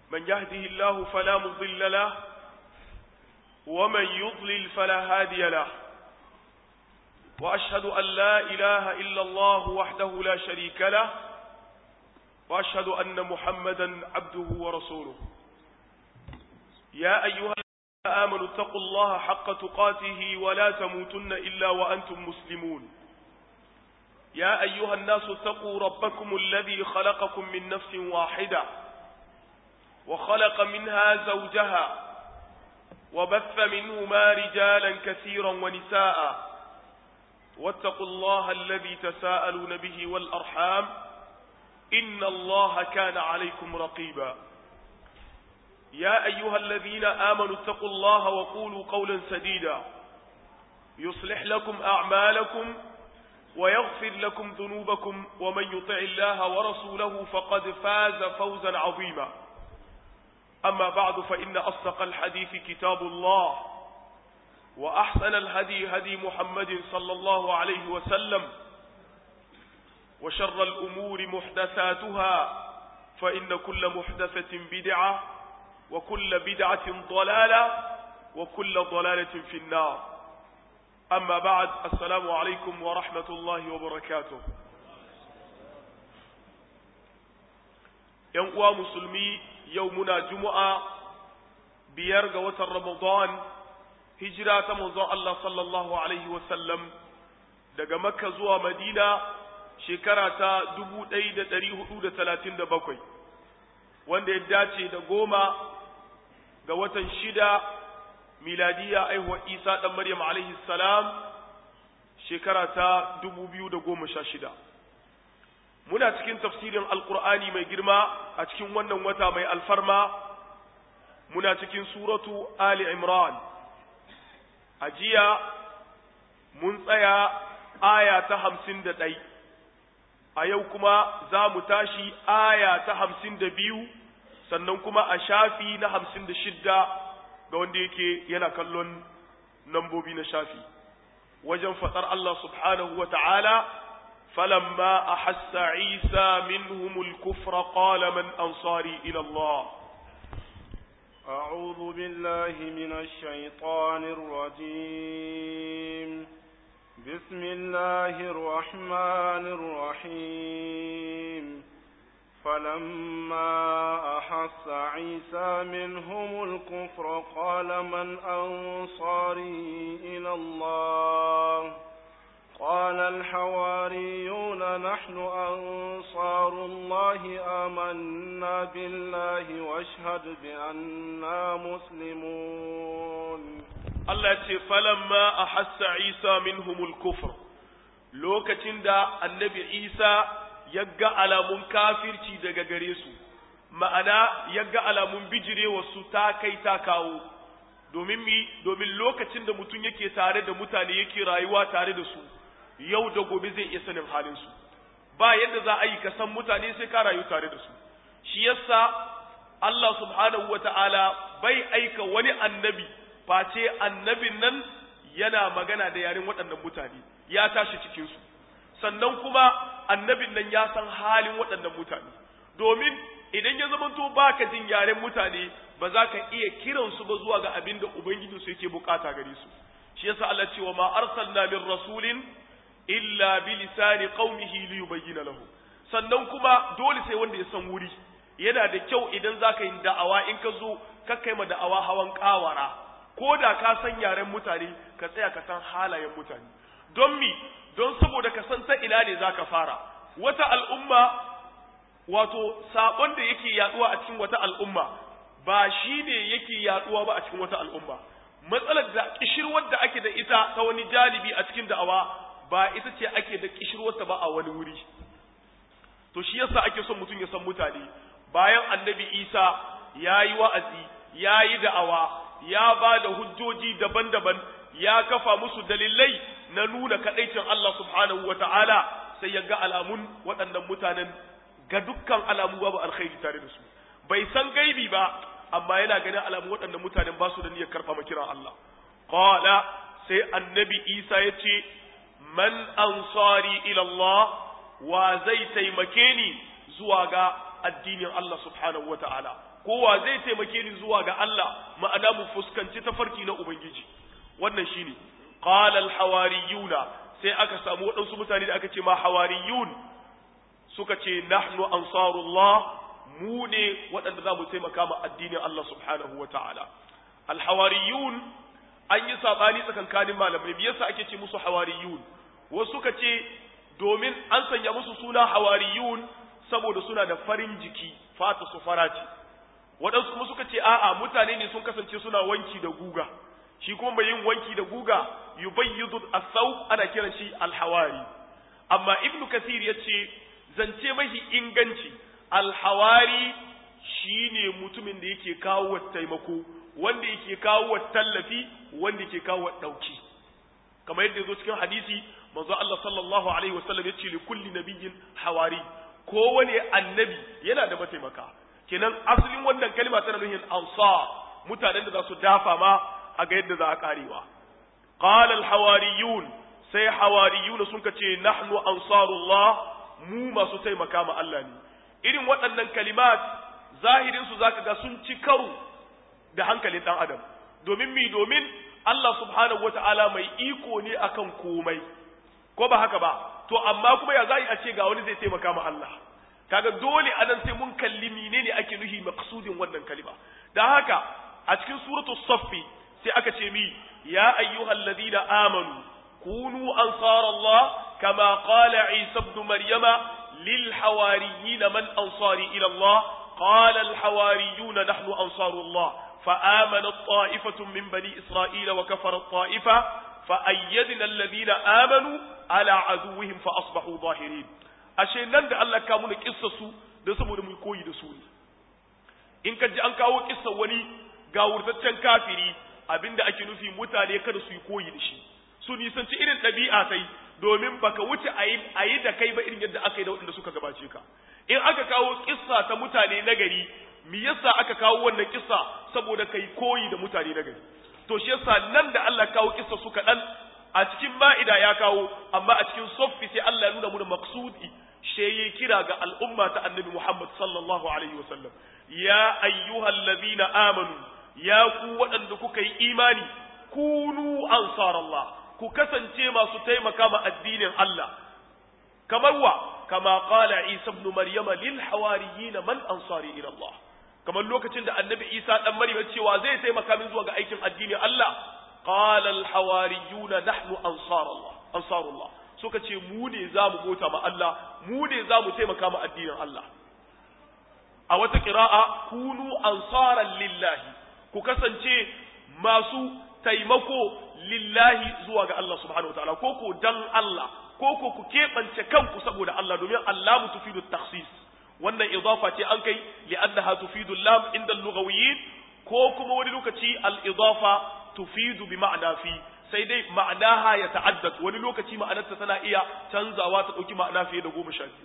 من يهده الله فلا مضل له ومن يضلل فلا هادي له وأشهد أن لا إله إلا الله وحده لا شريك له وأشهد أن محمدا عبده ورسوله يا أيها الذين آمنوا اتقوا الله حق تقاته ولا تموتن إلا وأنتم مسلمون يا أيها الناس اتقوا ربكم الذي خلقكم من نفس واحدة وخلق منها زوجها وبث منهما رجالا كثيرا ونساء واتقوا الله الذي تساءلون به والأرحام إن الله كان عليكم رقيبا يا أيها الذين آمنوا اتقوا الله وقولوا قولا سديدا يصلح لكم أعمالكم ويغفر لكم ذنوبكم ومن يطع الله ورسوله فقد فاز فوزا عظيما أما بعد فإن أصدق الحديث كتاب الله وأحسن الهدي هدي محمد صلى الله عليه وسلم وشر الأمور محدثاتها فإن كل محدثة بدعة وكل بدعة ضلالة وكل ضلالة في النار أما بعد السلام عليكم ورحمة الله وبركاته ينقوى مسلمي يومنا جمعة بيرغ وتر رمضان هجرة منظر الله صلى الله عليه وسلم daga makka zuwa madina shekara ta dubu ɗaya da ɗari hudu da talatin da bakwai wanda ya dace da goma ga watan shida miladiya aihuwar isa ɗan maryam alaihi salam shekara ta dubu biyu da goma sha shida muna cikin tafsirin alkur'ani mai girma a cikin wannan wata mai alfarma muna cikin suratu ali imran a jiya mun tsaya aya ta hamsin da ɗai a yau kuma za mu tashi aya ta hamsin da biyu sannan kuma a shafi na hamsin da shidda ga wanda yake yana kallon nambobi na shafi wajen faɗar Allah subhanahu wa ta'ala falamma a hassa isa minhumul kufra qala man ansari ila Allah أعوذ بالله من الشيطان الرجيم بسم الله الرحمن الرحيم فلما أحس عيسى منهم الكفر قال من أنصاري إلى الله قال الحواريون نحن أنصار الله آمنا بالله واشهد بأننا مسلمون Allah ce falamma a hassa Isa minhumul kufr lokacin da annabi Isa ya ga alamun kafirci daga gare su ma'ana ya ga alamun bijirewa su ta kai ta kawo domin mi domin lokacin da mutum yake tare da mutane yake rayuwa tare da su yau da gobe zai iya sanin halin su ba yadda za a yi ka san mutane sai ka rayu tare da su shi yasa Allah subhanahu wata'ala bai aika wani annabi face annabin nan yana magana da yaren waɗannan mutane ya tashi cikinsu sannan kuma annabin nan ya san halin waɗannan mutane domin idan ya zamanto baka jin yaren mutane ba za ka iya kiransu ba zuwa ga abin da ubangijinsu yake bukata gare su shi yasa Allah ce wa ma arsalna min rasulin illa bi lisani qaumihi li yubayyana lahu sannan kuma dole sai wanda ya san wuri yana da kyau idan zaka yi da'awa in ka zo ka kai ma da'awa hawan kawara ko da ka san yaren mutane ka tsaya ka san halayen mutane don mi don saboda ka san ta ina ne zaka fara wata al'umma wato sabon da yake yaduwa a cikin wata al'umma ba shine yake yaduwa ba a cikin wata al'umma matsalar da kishirwar da ake da ita ta wani jalibi a cikin da'awa ba ita ce ake da kishirwarta ba a wani wuri to shi yasa ake son mutum ya san mutane bayan annabi isa ya yi wa'azi ya yi da'awa ya ba da hujjoji daban-daban ya kafa musu dalilai na nuna kaɗaicin Allah subhanahu wa ta'ala sai ya ga alamun waɗannan mutanen ga dukkan alamu babu alkhairi tare da su bai san gaibi ba amma yana ganin alamu waɗannan mutanen ba su da niyyar karɓa kiran Allah qala sai annabi Isa ya ce man ansari ila Allah wa zai taimake ni zuwa ga addinin Allah subhanahu wataala kowa zai taimake ni zuwa ga Allah ma'ana mu fuskanci tafarki na ubangiji wannan shine qala al-hawariyuna sai aka samu waɗansu mutane da aka ce ma hawariyun suka ce nahnu ansarullah mu ne waɗanda za mu taimaka ma addinin Allah subhanahu wa ta'ala alhawariyun an yi saɓani tsakankanin malamai me yasa ake ce musu hawariyun wasu suka ce domin an sanya musu suna hawariyun saboda suna da farin jiki fata su fara ce waɗansu kuma suka ce a'a mutane ne sun kasance suna wanki da guga shi kuma mai yin wanki da guga yubayyidu as-saw ana kiran shi alhawari amma ibnu kathir yace zance mahi inganci alhawari shine mutumin da yake kawo taimako wanda yake kawo tallafi wanda yake kawo dauki kamar yadda yazo cikin hadisi manzo Allah sallallahu alaihi wasallam yace li kulli nabiyyin hawari kowane annabi yana da mataimaka kenan asalin wannan kalma tana nufin ansar mutanen da za su dafa ma a ga yadda za a karewa qala alhawariyun sai hawariyuna sun ce nahnu ansarullah mu masu taimaka ma Allah ne irin waɗannan kalimat zahirinsu za ka ga sun ci karo da hankalin ɗan adam domin mi domin Allah subhanahu wa ta'ala mai iko ne akan komai ko ba haka ba to amma kuma ya zai a ce ga wani zai taimaka ma Allah kaga dole anan sai mun kalli menene ake nuhi maqsudin wannan kalima dan haka a cikin suratu saffi sai aka ce mi ya ayyuhal ladina amanu kunu ansarallah kama qala isa ibn maryama lil hawariyin man ansari ila Allah qala al hawariyun nahnu ansarullah فآمنت طائفة من بني إسرائيل وكفرت طائفة فأيدنا الذين آمنوا على عدوهم فأصبحوا ظاهرين ashe nan da Allah ka muna kissa su da saboda mu koyi da su ne in ka ji an kawo kissa wani ga wurtaccen kafiri abinda ake nufi mutane kada su yi koyi da shi su nisanci irin ɗabi'a sai domin baka wuce a yi da kai ba irin yadda aka yi da waɗanda suka gabace ka in aka kawo kissa ta mutane na gari me yasa aka kawo wannan kissa saboda kai koyi da mutane na gari to shi yasa nan da Allah kawo kissa su kaɗan a cikin ma'ida ya kawo amma a cikin soffi sai Allah ya nuna mu da maqsudi she yi kira ga al'umma ta annabi Muhammad sallallahu alaihi wasallam ya ayyuhal ladina amanu ya ku waɗanda kuka yi imani kunu ansarallah ku kasance masu taimaka ma addinin Allah kamar wa kama qala Isa ibn Maryama lil hawariyin man ansari ila Allah kamar lokacin da annabi Isa dan Maryam cewa zai taimaka min zuwa ga aikin addinin Allah qala al hawariyuna nahnu ansarallah ansarullah suka ce mu ne za mu bota ma Allah mu ne za mu taimaka ma addinin Allah a wata ƙira'a kunu ansaran lillahi ku kasance masu taimako lillahi zuwa ga Allah subhanahu wataala ko ko dan Allah ko ko ku keɓance kanku saboda Allah domin Allah mu tufidu takhsis wannan idafa ce an kai li'annaha tufidu lam inda lughawiyyin ko kuma wani lokaci al-idafa tufidu bi ma'na fi sai dai ma'anaha ya ta'addad wani lokaci ma'anarta tana iya canzawa ta dauki ma'ana fiye da goma sha biyu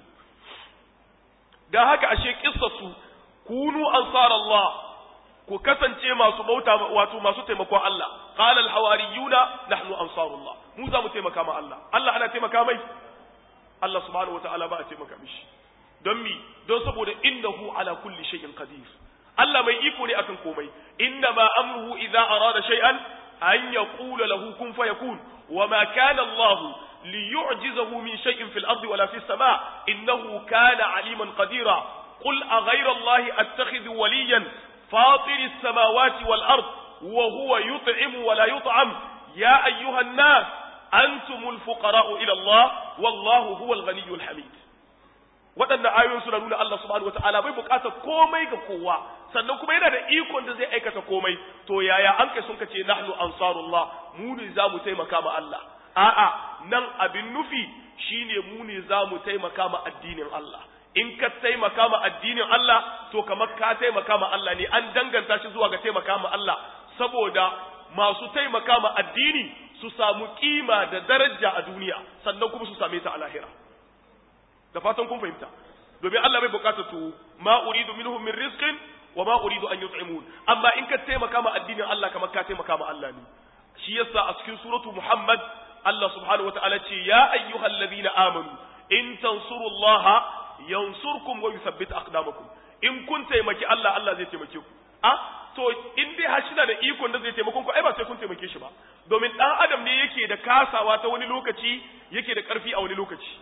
dan haka ashe kissatu kunu ansarallah ku kasance masu bauta wato masu taimakon Allah qala al hawariyuna nahnu ansarullah mu za mu taimaka ma Allah Allah ana taimaka mai Allah subhanahu wataala ba a taimaka mishi don mi don saboda innahu ala kulli shay'in qadir Allah mai iko ne akan komai inna ma amruhu idza arada shay'an an yaqula lahu kun fayakun wama kana Allah liyu'jizahu min shay'in fil ardi wala fis sama' innahu kana aliman qadira qul aghayra Allah attakhidhu waliyan fatir as-samawati wal ard wa huwa yut'imu wa la yut'am ya ayyuha an-nas antumul fuqara'u ila Allah wallahu huwal ghaniyyul hamid waɗannan ayoyin suna nuna Allah subhanahu wataala bai buƙatar komai ga kowa sannan kuma yana da ikon da zai aikata komai to yaya an kai sun kace nahnu ansarullah mu ne za mu taimaka ma Allah a'a nan abin nufi shine mu ne za mu taimaka ma addinin Allah in ka taimaka ma addinin Allah to kamar ka taimaka ma Allah ne an danganta shi zuwa ga taimaka ma Allah saboda masu taimaka ma addini su samu kima da daraja a duniya sannan kuma su same ta a lahira da fatan kun fahimta domin Allah bai bukata to ma uridu minhum min rizqin wa ma uridu an yut'imun amma in ka taimaka ma addinin Allah kamar ka taimaka ma Allah ne shi yasa a cikin suratu Muhammad Allah subhanahu wataala ce ya ayyuhalladhina amanu in tansurullaha yansurkum wa yuthabbit aqdamakum in kun taimaki Allah Allah zai taimake ku a to in dai har shi da ikon da zai taimakon ku ai ba sai kun taimake shi ba domin dan adam ne yake da kasawa ta wani lokaci yake da karfi a wani lokaci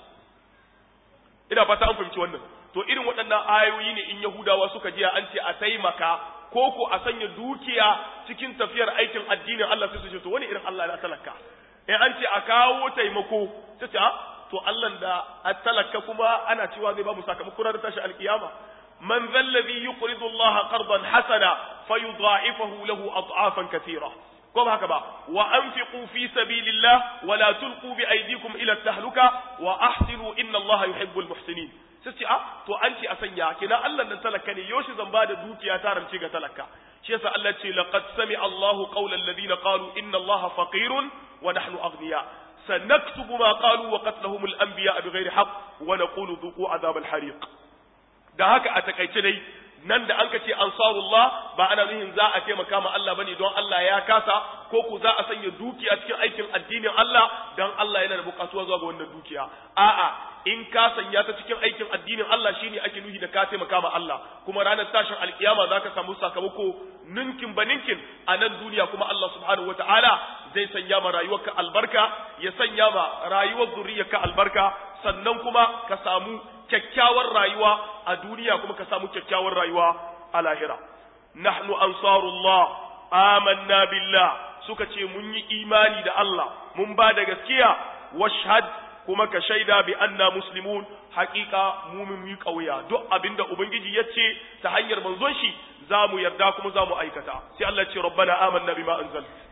ina fata an fahimci wannan to irin waɗannan ayoyi ne in yahudawa suka jiya an ce a taimaka ko ko a sanya dukiya cikin tafiyar aikin addinin Allah sai su ce to wani irin Allah na talaka in an ce a kawo taimako sai ce to Allah da a talaka kuma ana cewa zai ba mu sakamako ranar tashi alkiyama man zallazi yuqridu Allah qardan hasana fayudha'ifahu lahu ad'afan katira ko ba haka ba wa anfiqu fi sabilillah wa la tulqu bi aydikum ila tahluka wa ahsinu inna Allah yuhibbul muhsinin sai ce a to an ce a sanya kina Allah nan talaka ne yoshi zan bada dukiya ta rance ga talaka shi yasa Allah ce laqad sami Allahu qawla alladhina qalu inna Allah faqirun wa nahnu aghniya sanaktubu ma qalu wa qatlahum al-anbiya bighairi haqq wa naqulu dhuqu adhab al-hariq da haka a takaice dai nan da an ka ce ansarullah ba ana nuhin za a taimaka ma Allah bane don Allah ya kasa ko ku za a sanya dukiya cikin aikin addinin Allah don Allah yana da bukatuwa zuwa ga wannan dukiya a'a in ka sanya ta cikin aikin addinin Allah shine ake nuhi da ka taimaka ma Allah kuma ranar tashin alkiyama zaka samu sakamako ninkin ba ninkin a nan duniya kuma Allah subhanahu wataala zai sanya ma rayuwarka albarka ya sanya ma rayuwar zuriyarka albarka sannan kuma ka samu kyakkyawar rayuwa a duniya kuma ka samu kyakkyawar rayuwa a lahira nahnu ansarullah amanna billah suka ce mun yi imani da Allah mun ba da gaskiya washhad kuma ka shaida bi anna muslimun haqiqa mu mun yi kauya duk abinda ubangiji ya ce ta hanyar manzon shi za mu yarda kuma za mu aikata sai Allah ce rabbana amanna bima anzalta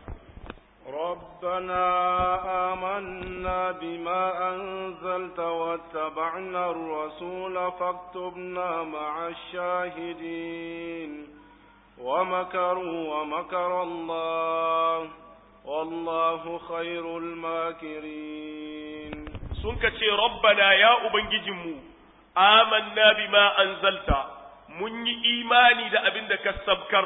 ربنا آمنا بما أنزلت واتبعنا الرسول فاكتبنا مع الشاهدين ومكروا ومكر الله والله خير الماكرين سنك ربنا يا أبنججمو آمنا بما أنزلت من إيماني دا أبندك السبكر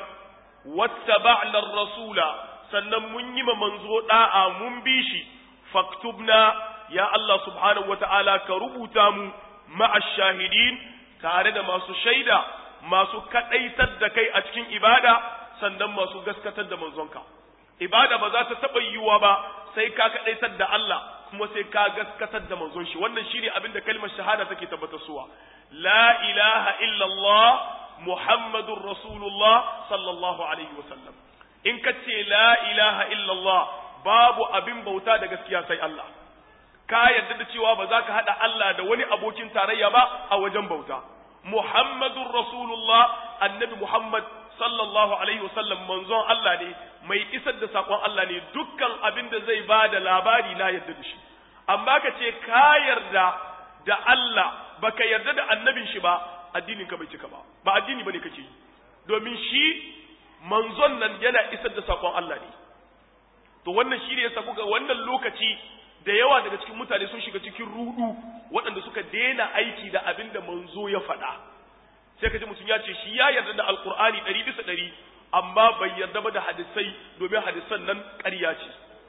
واتبعنا الرسول sannan mun yi ma manzo da'a mun bi shi faktubna ya Allah subhanahu wata'ala ka rubuta mu ma'ash shahidin tare da masu shaida masu kadaitar da kai a cikin ibada sannan masu gaskatar da manzonka ibada ba za ta taba yiwuwa ba sai ka kadaitar da Allah kuma sai ka gaskatar da manzon shi wannan shine abin da kalmar shahada take tabbatarwa la ilaha illallah muhammadur rasulullah sallallahu alaihi wasallam in ka ce la ilaha illallah babu abin bauta da gaskiya sai Allah ka yarda da cewa ba za ka haɗa Allah da wani abokin tarayya ba a wajen bauta Muhammadun Rasulullah annabi Muhammad sallallahu alaihi wasallam manzon Allah ne mai isar da sakon Allah ne dukkan abin da zai ba da labari na yarda da shi amma ka ce ka yarda da Allah baka yarda da annabin shi ba addinin ka bai cika ba ba addini bane kake yi domin shi manzon nan yana isar da sakon Allah ne to wannan shi ne yasa kuga wannan lokaci da yawa daga cikin mutane sun shiga cikin rudu waɗanda suka daina aiki da abin da manzo ya faɗa sai ka ji mutum ya ce shi ya yarda da alkur'ani ɗari bisa ɗari amma bai yarda ba da hadisai domin hadisan nan ƙarya ce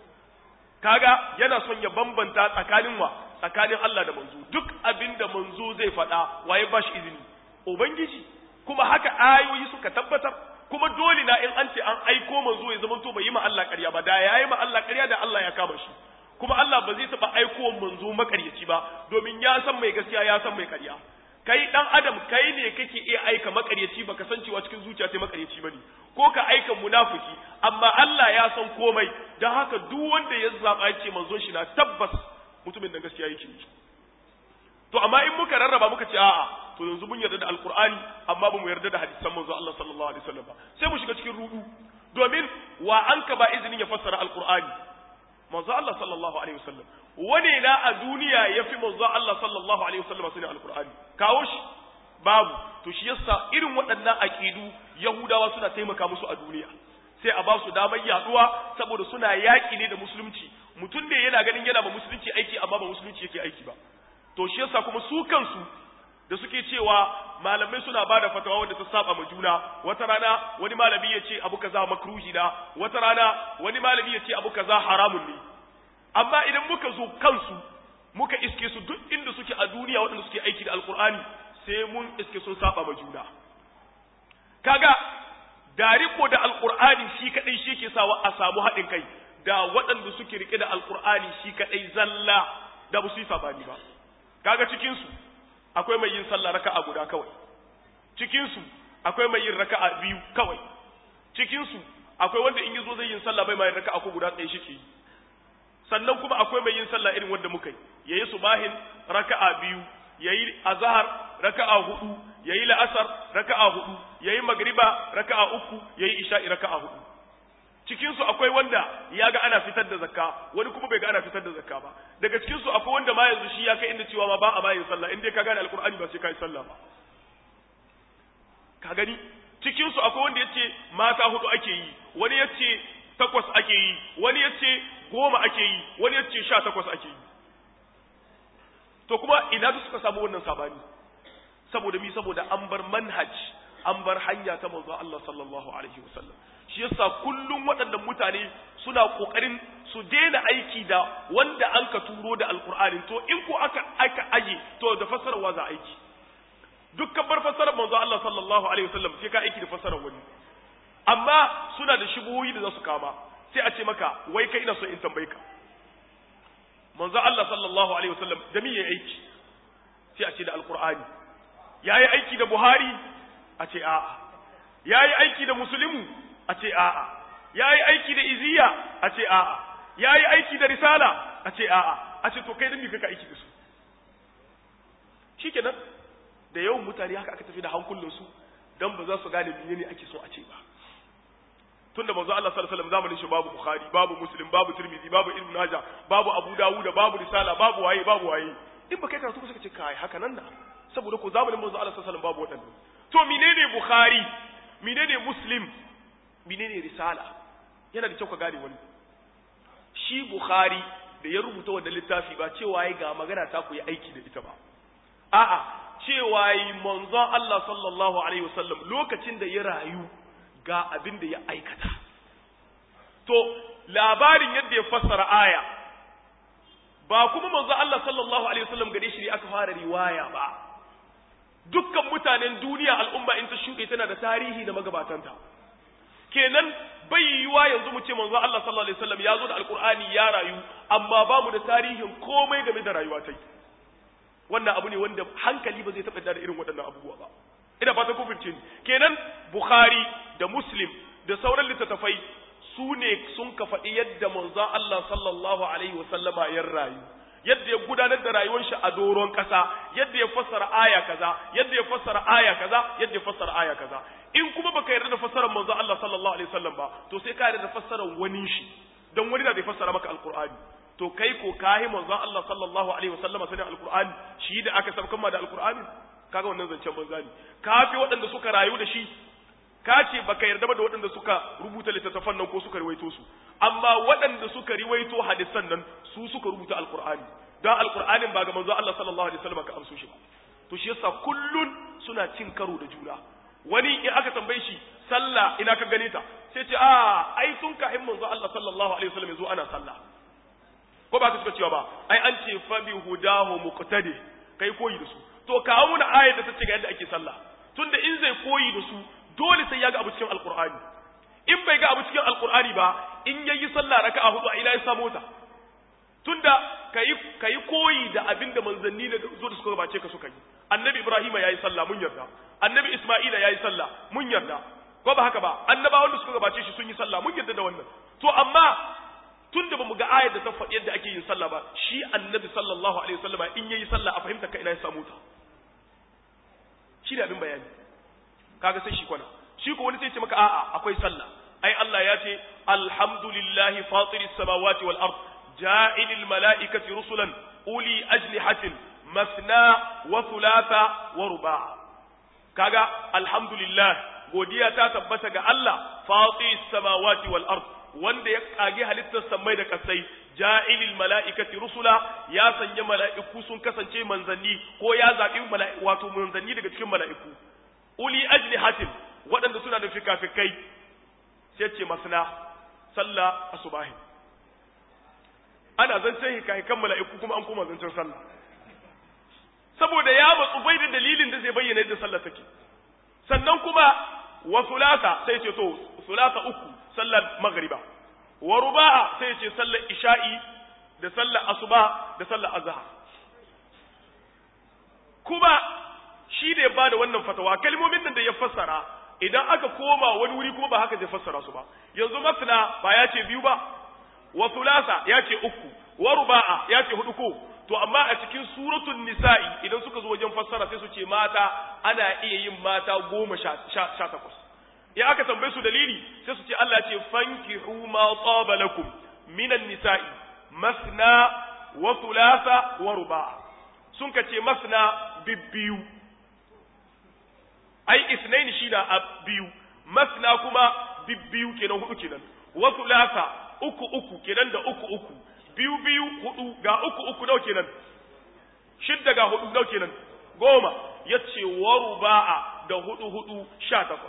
kaga yana son ya bambanta tsakanin wa tsakanin Allah da manzo duk abin da manzo zai faɗa waye ba shi izini ubangiji kuma haka ayoyi suka tabbatar kuma dole na in an ce an aiko manzo ya zamanto bai yi ma Allah ƙarya ba da yayi ma Allah ƙarya da Allah ya kama shi kuma Allah ba zai taɓa aiko manzo makaryaci ba domin ya san mai gaskiya ya san mai ƙarya kai dan adam kai ne kake iya aika makaryaci baka san cewa cikin zuciya sai makaryaci bane ko ka aika munafiki amma Allah ya san komai dan haka duk wanda ya zaba ya ce manzon shi na tabbas mutumin da gaskiya yake to amma in muka rarraba muka ce a'a to yanzu mun yarda da alqur'ani amma ba mu yarda da hadisan manzo Allah sallallahu alaihi wasallam ba sai mu shiga cikin rudu domin wa an ka ba izinin ya fassara alqur'ani manzo Allah sallallahu alaihi wasallam wane na a duniya yafi manzo Allah sallallahu alaihi wasallam sunan alqur'ani kawo shi babu to shi yasa irin waɗannan aqidu yahudawa suna taimaka musu a duniya sai a ba su damar yaduwa saboda suna yaki ne da musulunci mutum ne yana ganin yana ba musulunci aiki amma ba musulunci yake aiki ba to shi yasa kuma su kansu da suke cewa malamai suna ba da fatawa wanda ta saba ma juna wata rana wani malami ya ce abu kaza makruhi na wata rana wani malami ya ce abu kaza haramun ne amma idan muka zo kansu muka iske su duk inda suke a duniya waɗanda suke aiki da alkur'ani sai mun iske sun saba ma juna kaga da riko da alkur'ani shi kadai shi ke sawa a samu haɗin kai da waɗanda suke rike da alkur'ani shi kadai zalla da ba su yi sabani ba kaga cikin su akwai mai yin sallah raka'a guda kawai cikin su akwai mai yin raka'a biyu kawai cikin su akwai wanda in yazo zai yin sallah bai mai raka'a ko guda tsaye shi ke yi sannan kuma akwai mai yin sallah irin wanda muka yi yayi subahin raka'a biyu yayi azhar raka'a hudu yayi la'asar raka'a hudu yayi magriba raka'a uku yayi isha'i raka'a hudu cikin su akwai wanda ya ga ana fitar da zakka wani kuma bai ga ana fitar da zakka ba daga cikin su akwai wanda ma yanzu shi ya kai inda cewa ma ba a bayin sallah in dai ka gane alqur'ani ba sai ka yi sallah ba ka gani cikin su akwai wanda yace mata hudu ake yi wani yace takwas ake yi wani yace goma ake yi wani yace sha takwas ake yi to kuma ina su suka samu wannan sabani saboda mi saboda an bar manhaj an bar hanya ta manzo Allah sallallahu alaihi wasallam shi yasa kullum waɗannan mutane suna kokarin su daina aiki da wanda an ka turo da alqur'ani to in ko aka aka aje to da fasarwa za aiki dukkan bar fasarar manzo Allah sallallahu alaihi wasallam sai ka aiki da fasarar wani amma suna da shubuhoyi da za su kama sai a ce maka wai kai ina so in tambaye ka manzo Allah sallallahu alaihi wasallam da me yayi aiki sai a ce da alqur'ani yayi aiki da buhari a ce a'a yayi aiki da muslimu a ce a'a yayi aiki da iziya a ce a'a yayi aiki da risala a ce a'a a ce to kai da me kaka aiki da su shikenan da yawan mutane haka aka tafi da hankulansu dan ba za su gane menene ake so a ce ba tunda manzo Allah sallallahu alaihi wasallam zamanin shi babu Bukhari babu Muslim babu Tirmidhi babu Ibn Majah babu Abu Dawud babu Risala babu waye babu waye in ba kai karatu ba suka ce kai haka nan da saboda ko zamanin manzo Allah sallallahu alaihi wasallam babu wadannan to menene Bukhari menene Muslim menene Risala yana da kyau ka gane wani shi Bukhari da ya rubuta wannan littafi ba cewa yayi ga magana ta ku yi aiki da ita ba a'a cewa yi manzon Allah sallallahu alaihi wasallam lokacin da ya rayu ga abin da ya aikata. To, labarin yadda ya fassara aya, ba kuma manzo Allah sallallahu Alaihi wasallam gare shi ne aka fara riwaya ba, dukkan mutanen duniya al'umma in ta shuɗe tana da tarihi da magabatanta. Kenan bai yiwuwa yanzu mu ce manzo Allah sallallahu Alaihi wasallam ya zo da Alƙur'ani ya rayu, amma ba mu da tarihin komai game da rayuwa ta Wannan abu ne wanda hankali ba zai taɓa da irin waɗannan abubuwa ba. ina fata ku fahimce ni kenan bukhari da muslim da sauran littattafai su ne sun ka faɗi yadda manzo Allah sallallahu alaihi wasallama ya rayu yadda ya gudanar da rayuwar shi a doron ƙasa yadda ya fassara aya kaza yadda ya fassara aya kaza yadda ya fassara aya kaza in kuma baka yarda da fassarar manzo Allah sallallahu alaihi wasallam ba to sai ka yarda da fassarar wani shi dan wani da bai fassara maka alqur'ani to kai ko kahi manzo Allah sallallahu alaihi wasallama sanin alqur'ani shi da aka sabkan ma da alqur'ani kaga wannan zancen banza ne ka fi waɗanda suka rayu da shi ka ce baka yarda ba da waɗanda suka rubuta littattafan nan ko suka riwaito su amma waɗanda suka riwaito hadisan nan su suka rubuta alqur'ani dan alqur'anin ba ga manzo Allah sallallahu alaihi wasallam ka amso shi ba to shi yasa kullun suna cin karo da juna wani in aka tambaye shi sallah ina ka gane ta sai ce a ai tun ka in manzo Allah sallallahu alaihi wasallam yazo ana sallah ko ba ka suka cewa ba ai an ce fa bi hudahu muqtadi kai koyi da su to kawo muna ayar da ta ce ga yadda ake sallah tunda in zai koyi da su dole sai ya ga abu cikin alqur'ani in bai ga abu cikin alqur'ani ba in yayi sallah raka'a hudu a ila ya samu ta tunda kai kai koyi da abin da manzanni da zo da suka gabace ka suka yi annabi ibrahima yayi sallah mun yarda annabi isma'ila yayi sallah mun yarda ko ba haka ba annabawan da suka gabace shi sun yi sallah mun yarda da wannan to amma tunda bamu ga ayar da ta faɗi yadda ake yin sallah ba shi annabi sallallahu alaihi wasallam in yayi sallah a fahimta ka ina ya samu ta shi da abin bayani kaga sai shi kwana shi ko wani sai ce maka a'a akwai sallah ai Allah ya ce alhamdulillahi fatiris samawati wal ard ja'ilil mala'ikati rusulan uli ajnihatin masna wa thulatha wa ruba' kaga alhamdulillah godiya ta tabbata ga Allah fatiris samawati wal ard wanda ya kage halittar samai da kasai ja'ilil mala'ikati rusula ya sanya mala'iku sun kasance manzanni ko ya zabi wato manzanni daga cikin mala'iku uli ajnihatin waɗanda suna da fikafikai sai ce masna sallah asubahi ana zancen hikahikan mala'iku kuma an koma zancen sallah saboda ya matsu bai da dalilin da zai bayyana yadda sallah take sannan kuma wa sulasa sai ce to sulasa uku sallar magriba wa ruba'a sai ce sallar isha'i da sallar asuba da sallar azhar kuma shi da ya bada wannan fatawa kalmomin nan da ya fassara idan aka koma wani wuri kuma ba haka zai fassara su ba yanzu masna ba ya ce biyu ba wa sulasa ya ce uku wa ruba'a ya ce hudu ko to amma a cikin suratul nisa'i idan suka zo wajen fassara sai su ce mata ana iya yin mata goma sha takwas ya aka tambaye su dalili sai su ce Allah ce fankihu ma taba lakum minan nisa'i masna wa thulatha wa ruba'a sun ka ce masna bibbiyu ai isnaini shi da a biyu masna kuma bibbiyu kenan hudu kenan wa thulatha uku uku kenan da uku uku biyu biyu hudu ga uku uku nau kenan shidda ga hudu nau kenan goma ya ce wa ruba'a da hudu hudu sha takwas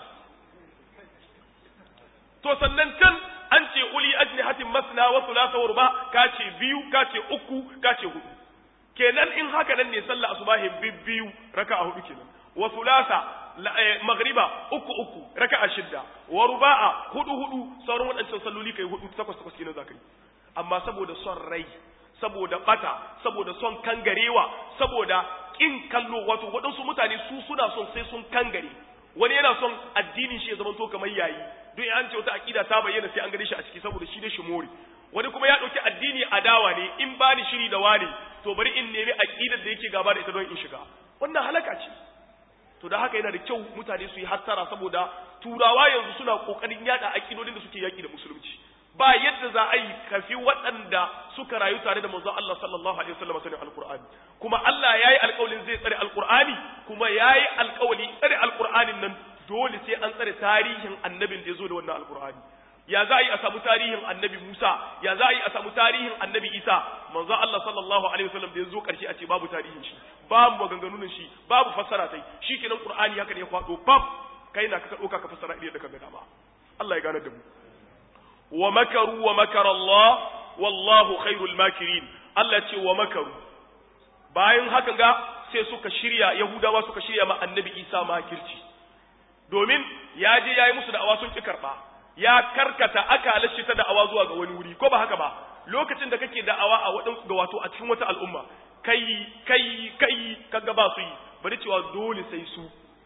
to sannan can an ce uli ajnihatin masna wa thulatha wa ruba ka ce biyu ka ce uku ka ce hudu kenan in haka nan ne sallah asubahin biyu raka'a hudu kenan wa thulatha magriba uku uku raka'a shidda wa ruba'a hudu hudu sauran waɗancan salloli kai hudu takwas takwas kenan zakai amma saboda son rai saboda bata saboda son kangarewa saboda kin kallo wato waɗansu mutane su suna son sai sun kangare wani yana son addinin shi ya zama to kamar yayi duk an ce wata akida ta bayyana sai an gane shi a ciki saboda shi ne shi more wani kuma ya ɗauki addini adawa ne in ba ni shiri da wani to bari in nemi akidar da yake gaba da ita don in shiga wannan halaka ce to da haka yana da kyau mutane su yi hattara saboda turawa yanzu suna kokarin yada akidodin da suke yaki da musulunci ba yadda za a yi kafi waɗanda suka rayu tare da manzon Allah sallallahu alaihi wasallam sanin alqur'ani kuma Allah yayi alƙawarin zai tsare alqur'ani kuma yayi alƙawari tsare alqur'anin nan dole sai an tsare tarihin annabin da ya zo da wannan alqur'ani ya za a yi a samu tarihin annabi Musa ya za a yi a samu tarihin annabi Isa manzo Allah sallallahu alaihi wasallam da ya zo karshe a ce babu tarihin shi babu maganganun shi babu fassara tai shikenan Qur'ani haka ne ya kwado bab kai na ka dauka ka fassara idan da ka ga dama Allah ya gane da mu wa makaru wa makara Allah wallahu khairul makirin Allah ce wa makaru bayan haka ga sai suka shirya Yahudawa suka shirya ma annabi Isa makirci domin ya je yayi musu da'awa sun ki karba ya karkata akalar shi ta da'awa zuwa ga wani wuri ko ba haka ba lokacin da kake da'awa a wadan ga wato a cikin wata al'umma kai kai kai kaga ba su yi bari cewa dole sai su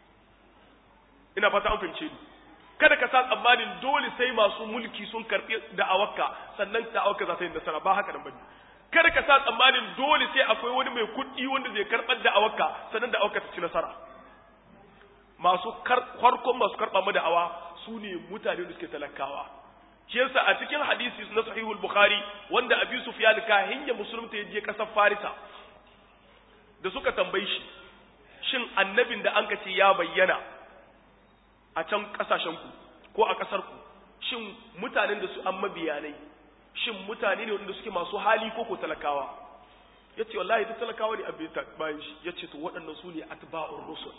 ina fata an fahimce ni kada ka sa tsammanin dole sai masu mulki sun karbi da'awarka sannan da'awarka za ta yi nasara ba haka nan bane kada ka sa tsammanin dole sai akwai wani mai kuɗi wanda zai karɓar da'awarka sannan da'awarka ta ci nasara masu farkon masu karɓa mu da'awa su ne mutane da suke talakawa shi yasa a cikin hadisi na sahihul bukhari wanda abi sufyan ka hinya musulunta ya je kasar farisa da suka tambayi shi shin annabin da an ce ya bayyana a can kasashen ku ko a kasar ku shin mutanen da su an mabiyanai shin mutane ne wanda suke masu hali ko ko talakawa yace wallahi duk talakawa ne abin bayan shi yace to waɗannan su ne atba'ur rusul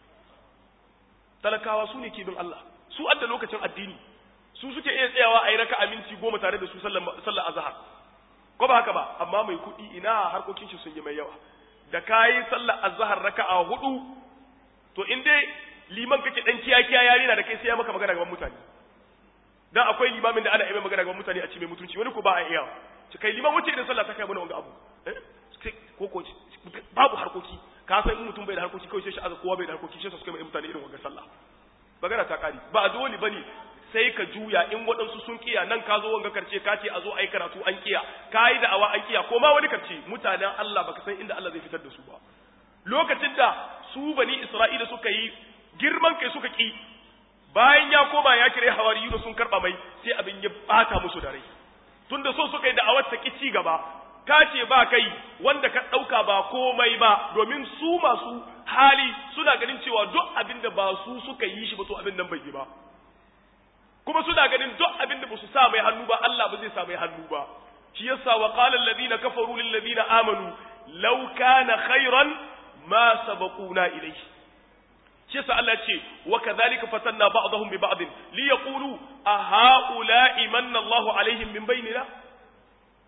talakawa su ne ke bin Allah su adda lokacin addini su suke iya tsayawa a yi raka aminci goma tare da su sallar azhar ko ba haka ba amma mai kuɗi ina harkokin shi sun yi mai yawa da kayi sallar azhar raka'a hudu to in dai liman kake dan kiyakiya yare na da kai sai ya maka magana gaban mutane dan akwai limamin da ana yi magana gaban mutane a ci mai mutunci wani ko ba a iya ci kai liman wace idan sallah ta kai mana wanga abu ko ko babu harkoki ka san in mutum bai da harkoki kawai sai shi aza kowa bai da harkoki sai su kai mai mutane irin wanga sallah magana ta kari ba dole bane sai ka juya in waɗansu sun kiya nan ka zo wanga karce ka ce a zo a yi karatu an kiya ka yi da'awa an kiya ko ma wani karce mutanen Allah baka san inda Allah zai fitar da su ba lokacin da su bani Isra'ila suka yi girman kai suka ki bayan ya koma ya kire hawariyu sun karba mai sai abin ya bata musu da rai tunda so suka yi da'awar ta ki ci gaba ka ce ba kai wanda ka ɗauka ba komai ba domin su masu hali suna ganin cewa duk abin da ba su suka yi shi ba to abin nan bai yi ba kuma suna ganin duk abin da ba su sa mai hannu ba Allah ba zai sa mai hannu ba shi yasa wa qala alladhina kafaru lil ladina amanu law kana khairan ma sabaquna ilayhi shi yasa Allah ce wa kadhalika fatanna ba'dahum bi ba'd li yaqulu a ha'ula'i manna Allahu alaihim min bainina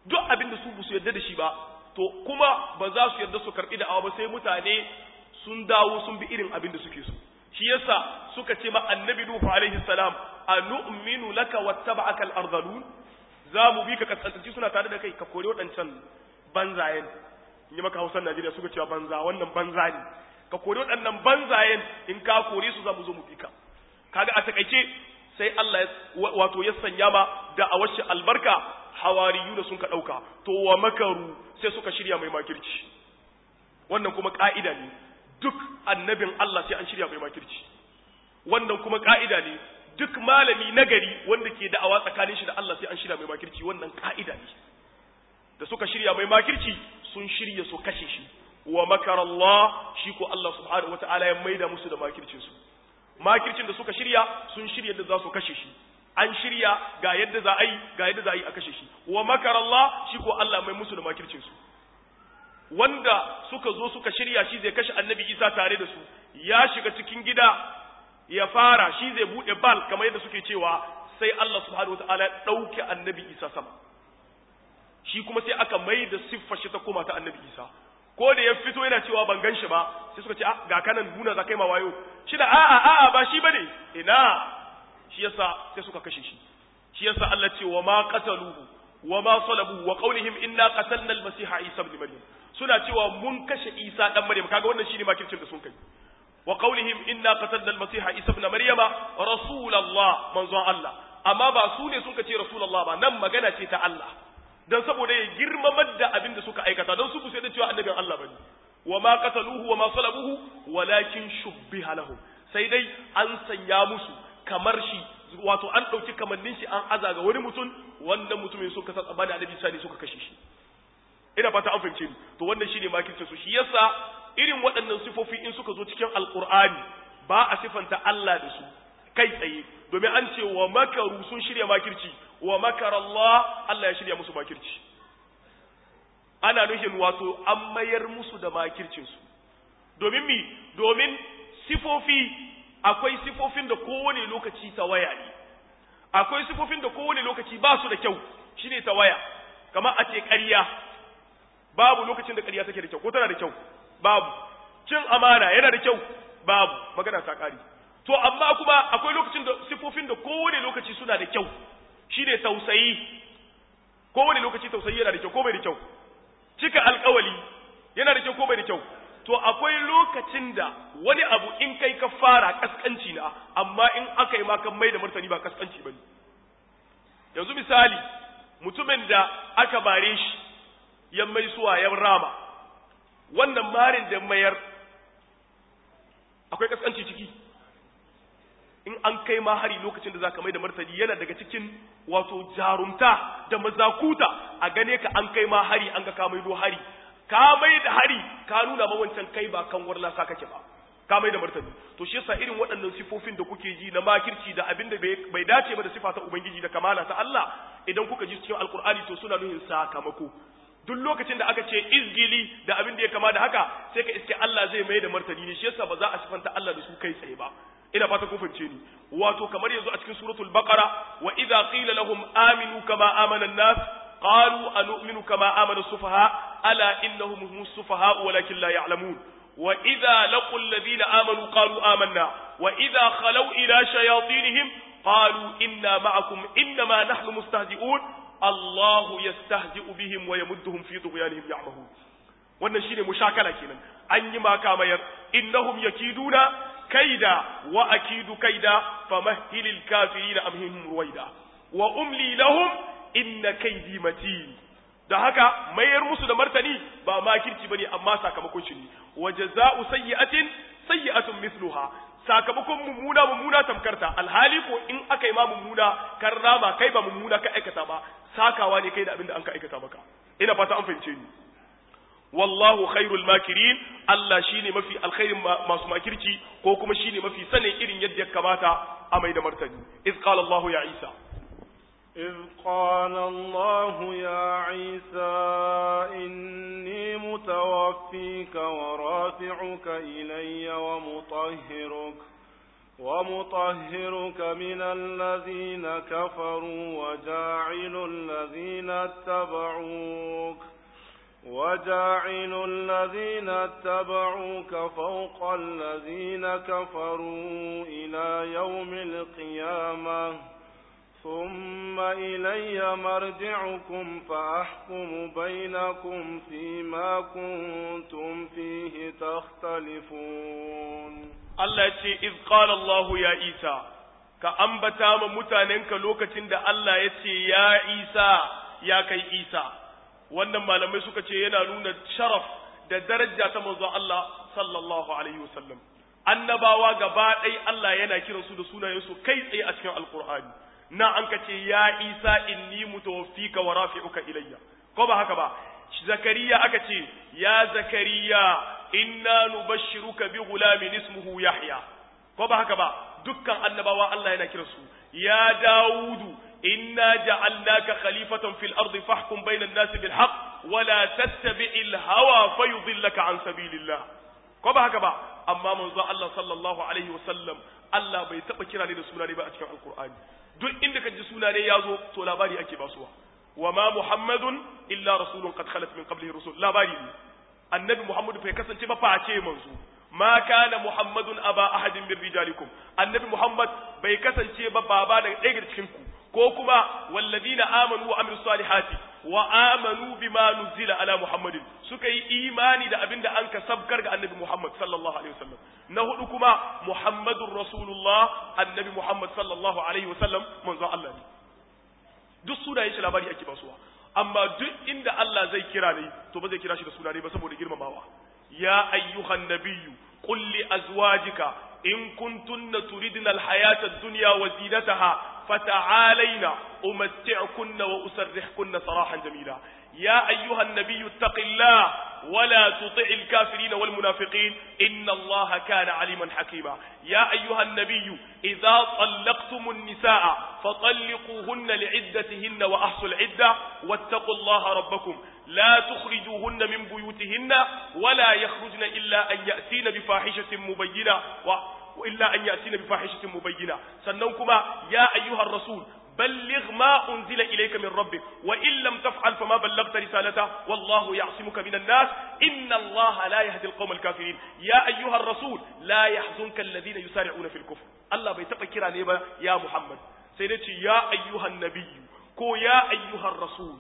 duk abin da su ba su yarda da shi ba to kuma ba za su yarda su karbi da awa ba sai mutane sun dawo sun bi irin abin da suke so shi yasa suka ce ma annabi nuhu alaihi salam anu'minu laka wattaba'aka al-ardhalun za mu bi ka kaskanci suna tare da kai ka kore waɗancan banzayen in yi maka hausar Najeriya suka cewa banza wannan banza ne ka kore waɗannan banzayen in ka kore su za mu zo mu bi ka kaga a takaice sai Allah ya wato ya sanya ma da a washe albarka hawariyu da sun ka ɗauka to wa makaru sai suka shirya mai makirci wannan kuma ƙa'ida ne duk annabin Allah sai an shirya mai makirci wannan kuma ƙa'ida ne duk malami nagari wanda ke da'awa tsakanin shi da Allah sai an shirya mai makirci wannan ƙa'ida ne da suka shirya mai makirci sun shirya su kashe shi wa makar Allah shi ko Allah subhanahu wata'ala ya maida musu da makircin su makircin da suka shirya sun shirya da za su kashe shi an shirya ga yadda za a yi ga yadda za a yi a kashe shi wa makar Allah shi ko Allah mai musu da makircin su wanda suka zo suka shirya shi zai kashe annabi Isa tare da su ya shiga cikin gida ya fara shi zai bude bal kamar yadda suke cewa sai Allah subhanahu wataala ya dauke annabi Isa sama shi kuma sai aka mai da siffar shi ta koma ta annabi Isa ko da ya fito yana cewa ban gan shi ba sai suka ce ah ga kanan nuna za kai ma wayo shi da a'a a'a ba shi bane ina shi yasa sai suka kashe shi shi yasa Allah ce wa ma qataluhu wa ma salabuhu wa qawlihim inna qatalna al-masiha Isa ibn Maryam suna cewa mun kashe Isa dan Maryam kaga wannan shine makircin da sun kai wa qawlihim inna qatalna al-masiha Isa ibn Maryam rasulullah manzon Allah amma ba su ne sun kace rasulullah ba nan magana ce ta Allah dan saboda ya girmamar da abin da suka aikata don su ku sai da cewa annabin Allah bane wa ma qataluhu wa ma salabuhu walakin shubbiha lahum sai dai an sanya musu kamar shi wato an dauki kamannin shi an aza ga wani mutum wannan mutumin suka san tsabani annabi sani suka kashe shi ina fata an fahimce ni to wannan shine makircin su shi yasa irin waɗannan sifofi in suka zo cikin alqur'ani ba a sifanta Allah da su kai tsaye domin an ce wa makaru sun shirya makirci wa makar Allah Allah ya shirya musu makirci ana nufin wato an mayar musu da makircinsu domin mi domin sifofi akwai sifofin da kowane lokaci tawaya ne akwai sifofin da kowane lokaci ba su da kyau shine tawaya kamar a ce ƙarya babu lokacin da ƙarya take da kyau ko tana da kyau babu cin amana yana da kyau babu magana ta ƙari to amma kuma akwai lokacin da sifofin da kowane lokaci suna da kyau shine tausayi kowane lokaci tausayi yana da kyau ko bai da kyau cika alkawali yana da kyau ko bai da kyau to akwai lokacin da wani abu in kai ka fara kaskanci na amma in aka yi maka mai da martani ba kaskanci bane yanzu misali mutumin da aka bare shi ya mai suwa ya rama wannan marin da mayar akwai kaskanci ciki in an kai ma hari lokacin da zaka mai da martani yana daga cikin wato jarumta da mazakuta a gane ka an kai ma hari an ga ka maido hari ka mai da hari ka nuna ma wancan kai ba kan warla sa kake ba ka mai da martani to shi yasa irin waɗannan sifofin da kuke ji na makirci da abin da bai dace ba da sifa ta ubangiji da kamala ta Allah idan kuka ji cikin alkur'ani to suna nuhin sakamako duk lokacin da aka ce izgili da abin da ya kama da haka sai ka iske Allah zai mai da martani ne shi yasa ba za a sifanta Allah da su kai tsaye ba ina fata kun fahimce ni wato kamar yanzu a cikin suratul baqara wa idza qila lahum aminu kama amana an-nas qalu anu'minu kama amana as-sufaha ala innahum humus sufaha walakin la ya'lamun wa idza laqul ladina amanu qalu amanna wa idza khalaw ila shayatinihim qalu inna ma'akum innama nahnu mustahzi'un Allah yastahzi'u bihim wa yamudduhum fi tughyanihim ya'mahun wannan shine mushakala kenan an yi maka mayar innahum yakiduna kaida wa akidu kaida famahhilil kafirina amhihim ruwaida wa umli lahum inna kaidi matin da haka mayar musu da martani ba makirci bane amma sakamakon shi ne wa jazaa'u sayyi'atin sayyi'atun mithluha sakamakon mummuna mummuna tamkarta alhali ko in aka yi ma mummuna kan rama kai ba mummuna ka aikata ba sakawa ne kai da abin da an ka aikata maka ina fata an fahimce ni wallahu khairul makirin Allah shine mafi alkhairin masu makirci ko kuma shine mafi sanin irin yadda ya kamata a mai da martani iz qala Allah ya Isa إذ قال الله يا عيسى إني متوفيك ورافعك إلي ومطهرك ومطهرك من الذين كفروا وجاعل الذين اتبعوك وجاعل الذين اتبعوك فوق الذين كفروا إلى يوم القيامة ثم إلي مرجعكم فأحكم بينكم فيما كنتم فيه تختلفون Allah ce iz qala Allah ya Isa ka ambata ma mutanenka lokacin da Allah ya ce ya Isa ya kai Isa wannan malamai suka ce yana nuna sharaf da daraja ta manzon Allah sallallahu alaihi wasallam annabawa gaba ɗaya Allah yana kiransu da sunayensu kai tsaye a cikin alqur'ani na an ka ce ya Isa inni mutawaffika wa rafi'uka ilayya ko ba haka ba zakariya aka ce ya zakariya inna nubashshiruka bi ghulamin ismuhu yahya ko ba haka ba dukkan annabawa Allah yana kiransu ya daudu inna ja'alnaka khalifatan fil ardi fahkum bainan nasi bil haqq wa la tattabi'il hawa fayudillaka an sabilillah ko ba haka ba amma manzo Allah sallallahu alaihi wasallam Allah bai taba kira ne da suna ne ba a cikin alqur'ani duk inda ka ji suna ne yazo to labari ake basuwa wa ma muhammadun illa rasulun qad khalat min qablihi rusul labari ne annabi muhammadu bai kasance ba face manzo ma kana muhammadun aba ahadin min rijalikum annabi muhammad bai kasance ba baba daga ɗaya daga cikin ku ko kuma walladina amanu wa amilus salihati wa amanu bima nuzila ala muhammadin suka yi imani da abinda an ka sabkar ga annabi muhammad sallallahu alaihi wasallam na hudu kuma muhammadur rasulullah annabi muhammad sallallahu alaihi wasallam manzo Allah ne duk sunayen shi labari ake basuwa amma duk inda Allah zai kira ne to ba zai kira shi da suna ne ba saboda girmamawa ya ayyuhan nabiyyu qul li azwajika in kuntunna turidna alhayata ad-dunya wa zinataha fata'alayna umatti'kunna wa usarrihkunna sarahan jamila يا أيها النبي اتق الله ولا تطع الكافرين والمنافقين إن الله كان عليما حكيما يا أيها النبي إذا طلقتم النساء فطلقوهن لعدتهن وأحصوا العدة واتقوا الله ربكم لا تخرجوهن من بيوتهن ولا يخرجن إلا أن يأتين بفاحشة مبينة وإلا أن يأتين بفاحشة مبينة سنوكما يا أيها الرسول بلغ ما أنزل إليك من ربك وإن لم تفعل فما بلغت رسالته والله يعصمك من الناس إن الله لا يهدي القوم الكافرين يا أيها الرسول لا يحزنك الذين يسارعون في الكفر الله بيتقى كرا نيبا يا محمد سيدتي يا أيها النبي كو يا أيها الرسول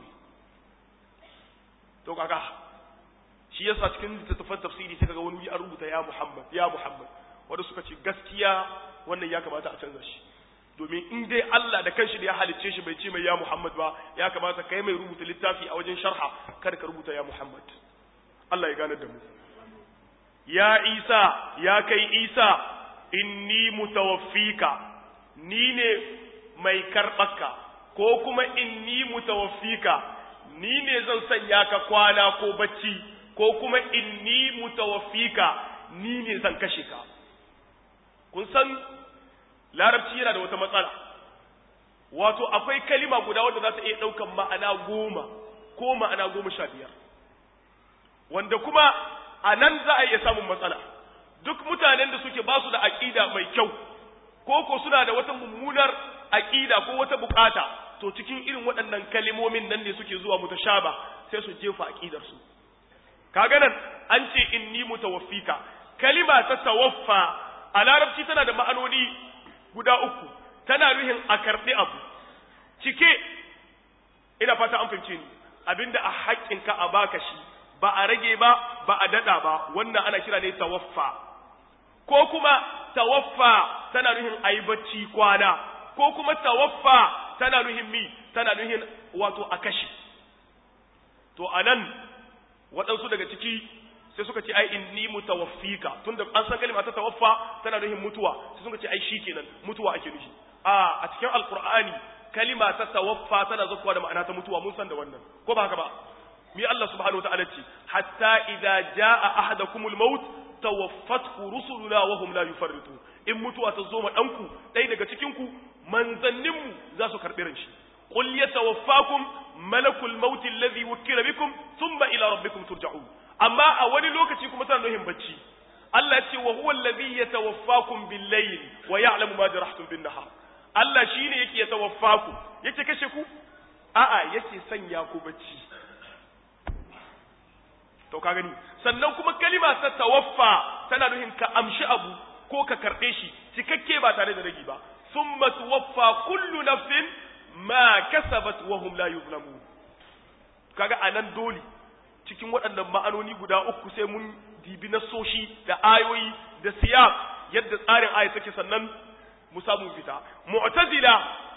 to kaga shi yasa cikin littattafan tafsiri sai kaga wani wuri an rubuta ya Muhammad ya Muhammad wanda suka ce gaskiya wannan ya kamata a canza shi domin in dai Allah da kanshi da ya halicce shi bai ce mai ya Muhammad ba ya kamata kai mai rubuta littafi a wajen sharha kada ka rubuta ya Muhammad Allah ya gane da mu ya Isa ya kai Isa inni mutawaffika ni ne mai karɓaka ko kuma inni mutawaffika ni ne zan sanya ka kwana ko bacci ko kuma inni mutawaffika ni ne zan kashe ka kun san larabci yana da wata matsala wato akwai kalima guda wadda za ta iya ɗaukan ma'ana goma ko ma'ana goma sha biyar wanda kuma a nan za a iya samun matsala duk mutanen da suke ba su da aƙida mai kyau ko ko suna da wata mummunar aƙida ko wata bukata to cikin irin waɗannan kalimomin nan ne suke zuwa mutashaba sai su jefa aƙidarsu kaga nan an ce inni mutawaffika kalima ta tawaffa a larabci tana da ma'anoni guda uku tana nuhin a karɓi abu cike ina fata an fahimce ni abinda a haƙƙinka a baka shi ba a rage ba ba a daɗa ba wannan ana kira ne tawaffa ko kuma tawaffa tana nuhin a yi bacci kwana ko kuma tawaffa tana nuhin mi tana nuhin wato a kashi to a nan waɗansu daga ciki sai suka ce ai inni mutawaffika tunda an san kalma ta tawaffa tana nuhin mutuwa sai suka ce ai shikenan mutuwa ake nufi a a cikin alqur'ani kalima ta tawaffa tana zuwa da ma'ana ta mutuwa mun san da wannan ko ba haka ba mi Allah subhanahu wataala ce hatta idza jaa ahadakumul maut tawaffathu rusuluna wa hum la yufarritu in mutuwa ta zo ma danku dai daga cikin ku manzannin mu za su karbi ran shi qul yatawaffakum malakul maut alladhi wukila bikum thumma ila rabbikum turja'un amma a wani lokaci kuma tana nuhin bacci Allah ce wa huwa alladhi yatawaffakum bil layl wa ya'lamu ma jarahtum bin nahar Allah shine yake yatawaffaku yake kashe ku a'a yake sanya ku bacci to ka gani sannan kuma kalima ta tawaffa tana nufin ka amshi abu ko ka karbe shi cikakke ba tare da ragi ba thumma tuwaffa kullu nafsin ma kasabat wa hum la yuzlamun kaga anan dole cikin waɗannan ma'anoni guda uku sai mun dibi na soshi da ayoyi da siyaq yadda tsarin aya take sannan mu samu fita mu'tazila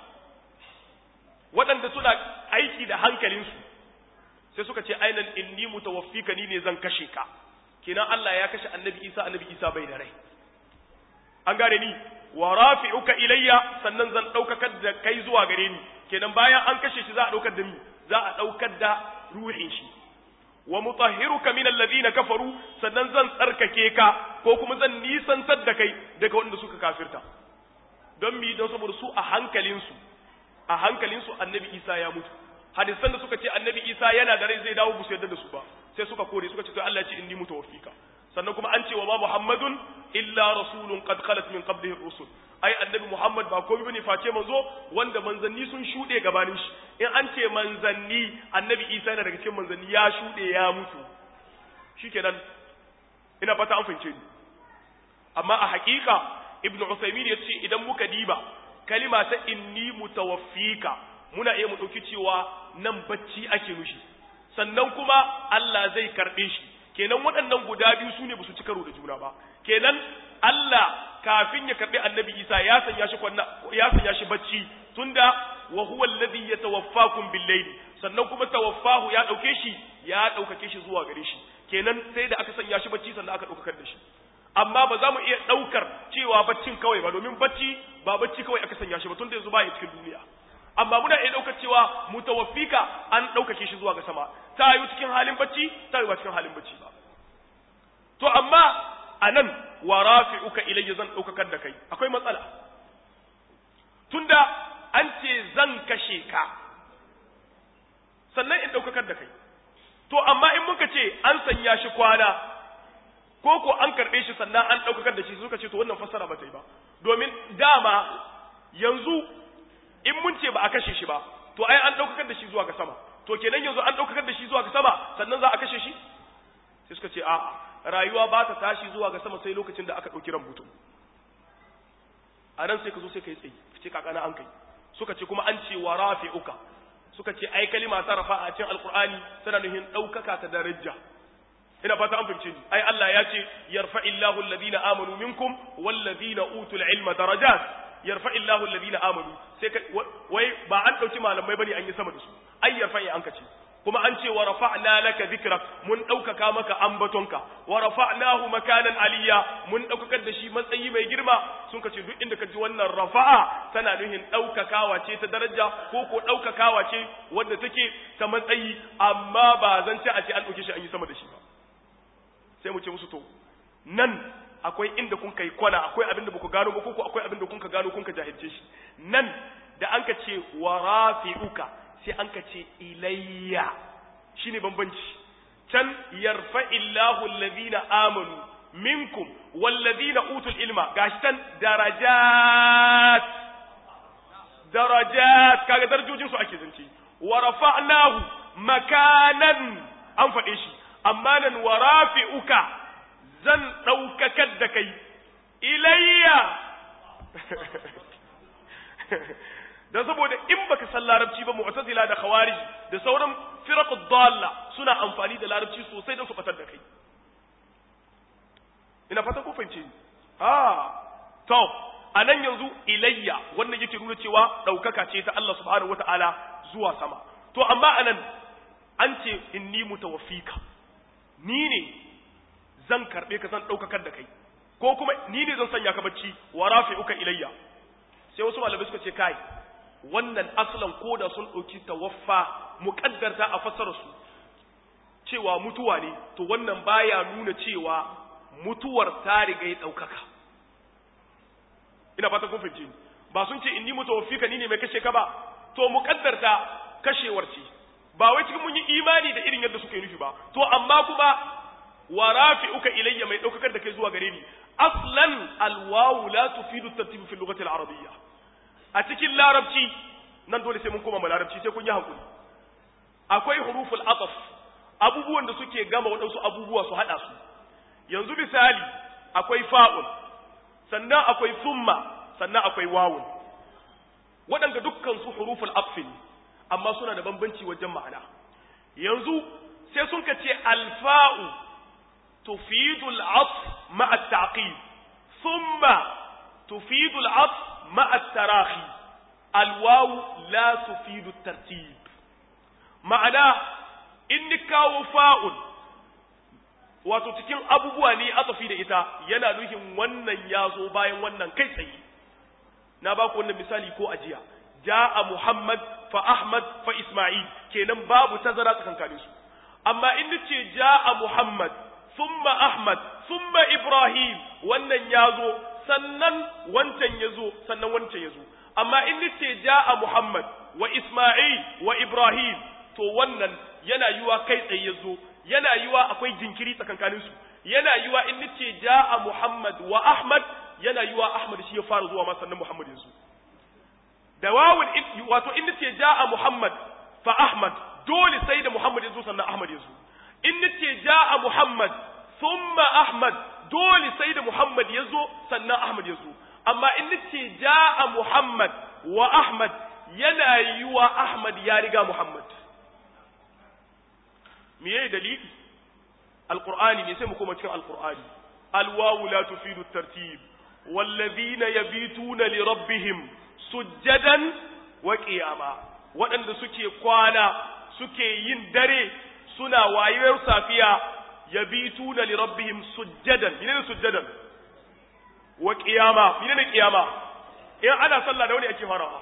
waɗanda suna aiki da hankalinsu sai suka ce ainan inni mutawaffika ni ne zan kashe ka kenan Allah ya kashe annabi Isa annabi Isa bai da rai an gane ni wa rafi'uka ilayya sannan zan daukakar da kai zuwa gare ni kenan bayan an kashe shi za a daukar da mi za a daukar da ruhin shi wa mutahhiruka min alladhina kafaru sannan zan tsarkake ka ko kuma zan nisantar da kai daga wanda suka kafirta don mi don saboda su a hankalinsu a hankalinsu annabi Isa ya mutu hadisan da suka ce annabi Isa yana da rai zai dawo busu yadda da su ba sai suka kore suka ce to Allah ya ce inni mutawaffika sannan kuma an ce wa ma Muhammadun illa rasulun qad khalat min qablihi rusul ai annabi Muhammad ba komai bane face manzo wanda manzanni sun shude gabanin shi in an ce manzanni annabi Isa yana daga cikin manzanni ya shude ya mutu shikenan ina fata an fahimce ni amma a hakika ibnu Usaymin ya ce idan muka diba kalima ta inni mutawaffika muna iya mu dauki cewa nan bacci ake nushi sannan kuma Allah zai karbe shi kenan waɗannan guda biyu sune ba su ci karo da juna ba kenan Allah kafin ya karbi annabi Isa ya sanya shi kwanna ya sanya shi bacci tunda wa huwa alladhi yatawaffakum bil layl sannan kuma tawaffahu ya dauke shi ya daukake shi zuwa gare shi kenan sai da aka sanya shi bacci sannan aka daukar da shi amma ba za mu iya daukar cewa baccin kawai ba domin bacci ba bacci kawai aka sanya shi ba tunda yanzu ba ya cikin duniya amma muna iya daukar cewa mutawaffika an daukake shi zuwa ga sama ta yi cikin halin bacci ta yi ba cikin halin bacci ba to amma anan wa rafi'uka ilayya zan daukakar da kai akwai matsala tunda an ce zan kashe ka sannan in daukakar da kai to amma in muka ce an sanya shi kwana ko ko an karbe shi sannan an daukakar da shi suka ce to wannan fassara ba ta yi ba domin dama yanzu in mun ce ba a kashe shi ba to ai an daukakar da shi zuwa ga sama to kenan yanzu an daukakar da shi zuwa ga sama sannan za a kashe shi sai suka ce a'a rayuwa ba ta tashi zuwa ga sama sai lokacin da aka ɗauki ran mutum a nan sai ka zo sai ka yi tsayi ce kakana an kai suka ce kuma an ce wa rafi'uka suka ce ai kalima ta rafa a cikin alqur'ani tana nufin ɗaukaka ta daraja ina fata an fahimce ni ai Allah ya ce yarfa'illahu alladhina amanu minkum walladhina utul ilma darajat yarfa'illahu alladhina amanu sai wai ba an dauki malamai bane an yi sama da su ai yarfa'i an kace kuma an ce wa rafa'na laka dhikrak mun daukaka maka ambatonka wa rafa'nahu makanan aliyya mun daukakar da shi matsayi mai girma sun kace duk inda ka ji wannan rafa'a tana nuhin daukakawa ce ta daraja ko ko daukakawa ce wanda take ta matsayi amma ba zan ce a ce an dauke shi an yi sama da shi ba sai mu ce musu to nan akwai inda kun kai kwana akwai abin da baku gano ba ko akwai abin da kun ka gano kun ka jahilce shi nan da an ka ce wa rafi'uka sai an ka ce ilayya shi ne bambanci can yarfa illahu allazina amanu minkum wallazina utul ilma gashi can darajat darajat kaga darajojin su ake zance wa rafa'nahu makanan an faɗe shi amma nan wa rafi'uka zan ɗaukakar da kai ilayya dan saboda in baka san larabci ba mu'tazila da khawarij da sauran firaqud dalla suna amfani da larabci sosai don su fatar da kai ina fata ko fahimce ni ah to anan yanzu ilayya wannan yake nuna cewa daukaka ce ta Allah subhanahu wataala zuwa sama to amma anan an ce inni mutawaffika ni ne zan karbe ka zan daukakar da kai ko kuma ni ne zan sanya ka bacci wa rafi'uka ilayya sai wasu malamai suka ce kai wannan aslan koda sun ɗauki tawaffa muƙaddarta a fassararsu cewa mutuwa ne to wannan baya nuna cewa mutuwar ta riga ya ɗaukaka ina fata kun fahimci ba sun ce inni mutawaffika ni ne mai kashe ka ba to muƙaddarta kashewar ce ba wai cikin mun yi imani da irin yadda suka yi nufi ba to amma kuma wa rafi'uka ilayya mai daukakar da kai zuwa gare ni aslan alwawu la tufidu tartib fi lughati al-arabiyya a cikin larabci nan dole sai mun koma mu larabci sai kun yi hakuri akwai huruful ataf abubuwan da suke gama waɗansu abubuwa su haɗa su yanzu misali akwai fa'un sannan akwai summa sannan akwai wawun waɗanda dukkan su huruful atfin amma suna da bambanci wajen ma'ana yanzu sai sun ka ce alfa'u tufidu al'atf ma'a ta'qib thumma tufidu al'atf ma'a tarahi alwawu la tufidu tartib ma'ana in ni kawo fa'un wato cikin abubuwa ne atafi da ita yana nufin wannan ya zo bayan wannan kai tsaye na ba ku wannan misali ko ajiya ja'a muhammad fa ahmad fa isma'il kenan babu tazara tsakankanin su amma in nace ja'a muhammad thumma ahmad thumma ibrahim wannan ya zo sannan wancan ya zo sannan wancan ya zo amma in nace ja'a muhammad wa isma'il wa ibrahim to wannan yana yiwa kai tsaye ya zo yana yiwa akwai jinkiri tsakankanin su yana yiwa in nace ja'a muhammad wa ahmad yana yiwa ahmad shi ya fara zuwa ma sannan muhammad ya zo da wawun wato in nace ja'a Muhammad fa Ahmad dole sai da Muhammad ya zo sannan Ahmad ya zo in nace ja'a Muhammad thumma Ahmad dole sai da Muhammad ya zo sannan Ahmad ya zo amma in nace ja'a Muhammad wa Ahmad yana yiwa Ahmad ya riga Muhammad me yayi dalili alqur'ani ne sai mu koma cikin alqur'ani alwawu la tufidu tartib والذين يبيتون لربهم sujjadan wa ƙiyama waɗanda suke kwana suke yin dare suna wayewar safiya ya bi tuna li rabbihim sujjadan menene sujjadan wa ƙiyama menene ƙiyama in ana sallah da wani ake farawa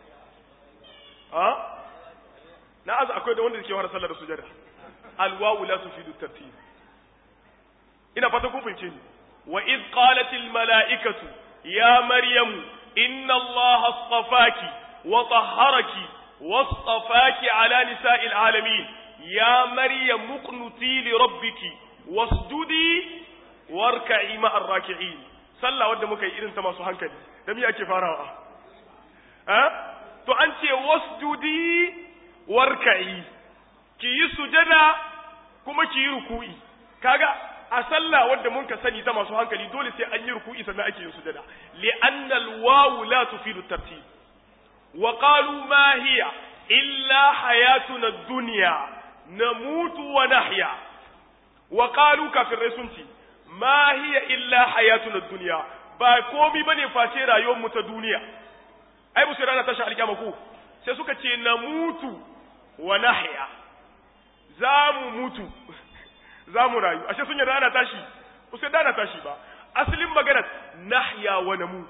ha na azu akwai da wanda ke fara sallah da sujjada alwawu la tufidu tartib ina fata kun fahimce ni wa id qalat al mala'ikatu ya maryamu إن الله اصطفاك وطهرك واصطفاك على نساء العالمين يا مريم مقنتي لربك واسجدي واركعي مع الراكعين صلى wadda muka yi irin ta masu hankali da me ake farawa ha to an ce wasjudi warka'i ki yi sujada kuma ki yi ruku'i kaga a sallah wadda mun ka sani ta masu hankali dole sai an yi ruku'i sannan ake yin sujada li'anna al-wawu la tufidu tartib wa qalu ma hiya illa hayatuna ad-dunya namutu wa nahya wa qalu kafirai sun ce ma hiya illa hayatuna ad-dunya ba komi bane face rayuwar mu ta duniya ai musu rana tashi alkiyama ko sai suka ce namutu wa nahya za mu mutu za mu rayu ashe sun yarda ana tashi ku sai da ana tashi ba asalin maganar nahya wa namut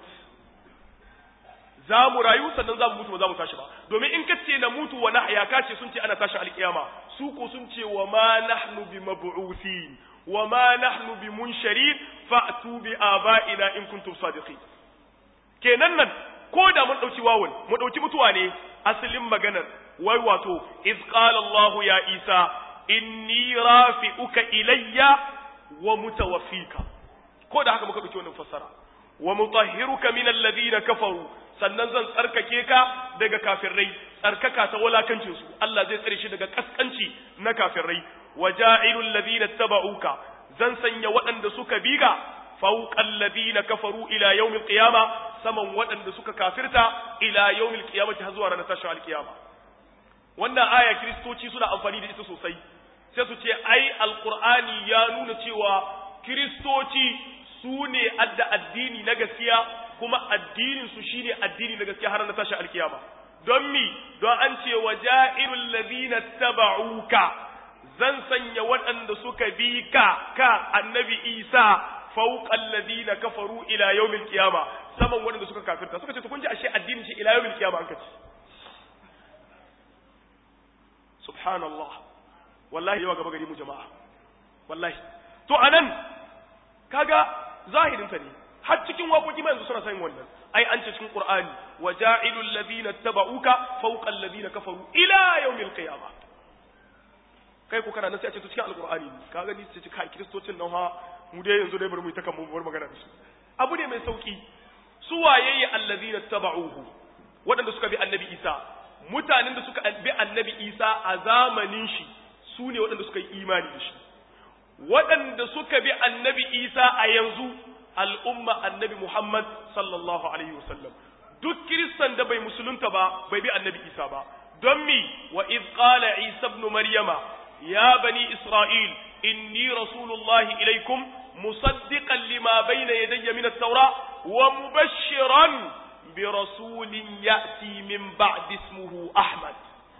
za mu rayu sannan za mu mutu ba za mu tashi ba domin in ka ce na mutu wa nahya ka ce sun ce ana tashi alkiyama su ko sun ce wa ma nahnu bi mab'uthin wa ma nahnu bi munsharin fa'tu bi aba'ina in kuntum sadiqin kenan nan ko da mun dauki wawun mu dauki mutuwa ne asalin maganar wai wato iz qala Allah ya Isa inni rafi'uka ilayya wa mutawaffika ko da haka muka dauki wannan fassara wa mutahhiruka min alladhina kafaru sannan zan tsarkake ka daga kafirai tsarkaka ta walakancin su Allah zai tsare shi daga kaskanci na kafirai wa ja'ilul ladina tabauka zan sanya waɗanda suka biga fawqal ladina kafaru ila yawmil qiyama saman waɗanda suka kafirta ila yawmil qiyamati har zuwa ranar tashin alqiyama wannan aya kristoci suna amfani da ita sosai sai su ce ai alqur'ani ya nuna cewa kristoci su ne adda addini na gaskiya kuma addinin su shine addini na gaskiya har na tashi alkiyama don mi don an ce wa ja'irul ladina taba'uka zan sanya waɗanda suka bi ka ka annabi Isa fawqal ladina kafaru ila yawmil qiyama saman waɗanda suka kafirta suka ce to kun ji ashe addinin shi ila yawmil qiyama an kace subhanallah wallahi yawa gaba gari mu jama'a wallahi to anan kaga zahirin ta ne har cikin waƙoƙi ma yanzu suna sanin wannan ai an ce cikin qur'ani wa ja'ilul ladina tabauka fawqa alladhina kafaru ila yawmil qiyamah kai ko kana nan sai a ce to cikin alqur'ani ne ka gani sai kai kristocin nan ha mu dai yanzu dai bari mu yi ta kan mu bar magana da su abu ne mai sauki su waye allazina tabauhu waɗanda suka bi annabi Isa mutanen da suka bi annabi Isa a zamanin shi su ne waɗanda suka yi imani da shi waɗanda suka bi annabi Isa a yanzu al'umma annabi Muhammad sallallahu alaihi wasallam duk kiristan da bai musulunta ba bai bi annabi Isa ba don mi wa iz qala Isa ibn Maryama ya bani Isra'il inni rasulullahi ilaikum musaddiqan lima bayna yadayya min at-taura wa mubashshiran bi rasulin ya'ti min ba'di ismuhu Ahmad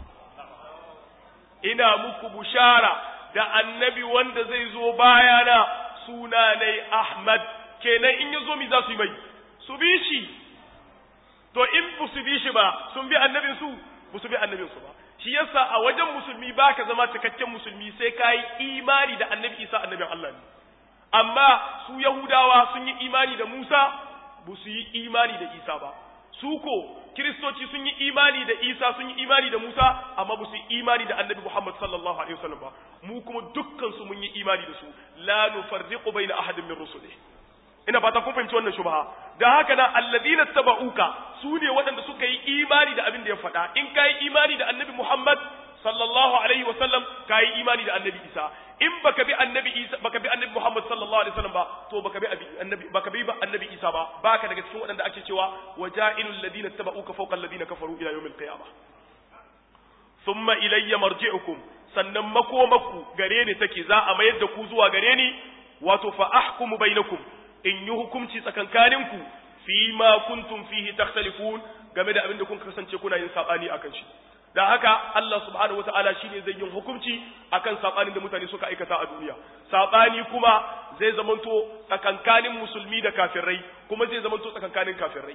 ina muku bushara da annabi wanda zai zo bayana suna ne Ahmad kenan in yazo mi za su yi mai su bi shi to in ba su bi shi ba sun bi annabin su ba su bi annabin su ba shi yasa a wajen musulmi baka zama cikakken musulmi sai ka yi imani da annabi Isa annabin Allah ne amma su Yahudawa sun yi imani da Musa ba su yi imani da Isa ba su ko kiristoci sun yi imani da Isa sun yi imani da Musa amma ba su yi imani da Annabi Muhammad sallallahu alaihi wasallam ba mu kuma dukkan su mun yi imani da su la nufarriqu baina ahadin min rusulihi ina fata kun fahimci wannan shubha da haka nan alladina tabauka su ne waɗanda suka yi imani da abin da ya faɗa in ka yi imani da Annabi Muhammad sallallahu alaihi wasallam ka yi imani da Annabi Isa in baka bi Annabi Isa baka bi Annabi Muhammad sallallahu alaihi wasallam ba to baka bi Annabi baka bi Annabi Isa ba baka daga cikin waɗanda ake cewa waja'ilul ladina tabauka fawqa alladina kafaru ila yawmil qiyamah thumma ilayya marji'ukum sannan makomaku gare ni take za a mayar da ku zuwa gare ni wato fa ahkumu bainakum in yi hukunci tsakankaninku fi ma kuntum fihi takhtalifun game da abin da kun kasance kuna yin sabani akan shi da haka Allah subhanahu wataala shine zai yin hukunci akan sabanin da mutane suka aikata a duniya sabani kuma zai zamanto tsakankanin musulmi da kafirai kuma zai zamanto tsakankanin kafirai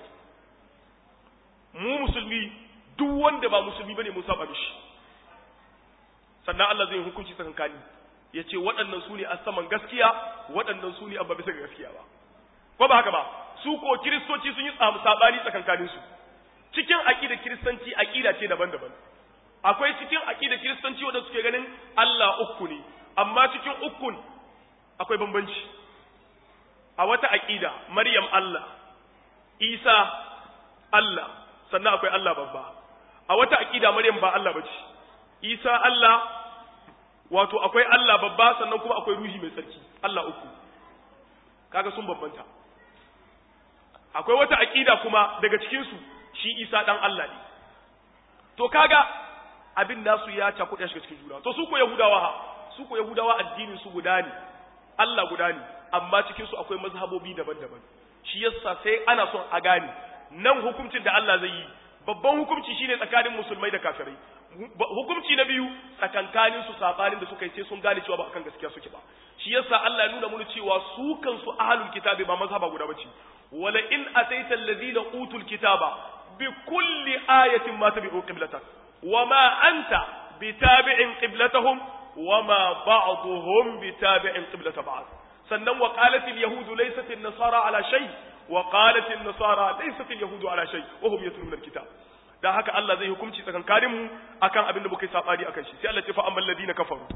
mu musulmi duk wanda ba musulmi bane mun saba mishi sannan Allah zai yi hukunci tsakankani yace waɗannan su ne a saman gaskiya waɗannan su ne abba bisa ga gaskiya ba ko ba haka ba su ko kiristoci sun yi samu sabani tsakankanin su cikin aqidar kiristanci aqida ce daban-daban akwai cikin aqidar kiristanci wanda suke ganin Allah uku ne amma cikin ukun akwai bambanci a wata aqida Maryam Allah Isa Allah sannan akwai Allah babba a wata aqida Maryam ba Allah bace Isa Allah wato akwai Allah babba sannan kuma akwai ruhi mai tsarki Allah uku kaga sun bambanta akwai wata aqida kuma daga cikin su shi Isa dan Allah ne to kaga abin nasu ya cakuɗa shi cikin juna to su ko Yahudawa ha su ko Yahudawa addinin su guda ne Allah guda ne amma cikin su akwai mazhabobi daban-daban shi yasa sai ana son a gane nan hukuncin da Allah zai yi babban hukunci shine tsakanin musulmai da kafirai hukunci na biyu tsakankanin su sabanin da suka yi sai sun gane cewa ba akan gaskiya suke ba shi yasa Allah ya nuna mana cewa su kansu ahlul kitabi ba mazhaba guda bace wala in ataita alladhina utul kitaba bi kulli ayatin ma tabi'u qiblatak wama anta bitabi'in qiblatahum wama ba'dhum bitabi'in qiblata ba'd sannan wa qalat al yahudu laysat an nasara ala shay wa qalat an nasara laysat al yahudu ala shay wa hum yatluna al kitab dan haka Allah zai hukunci tsakankanin mu akan abin da muka yi sabani akan shi sai Allah ya ce fa ammal ladina kafaru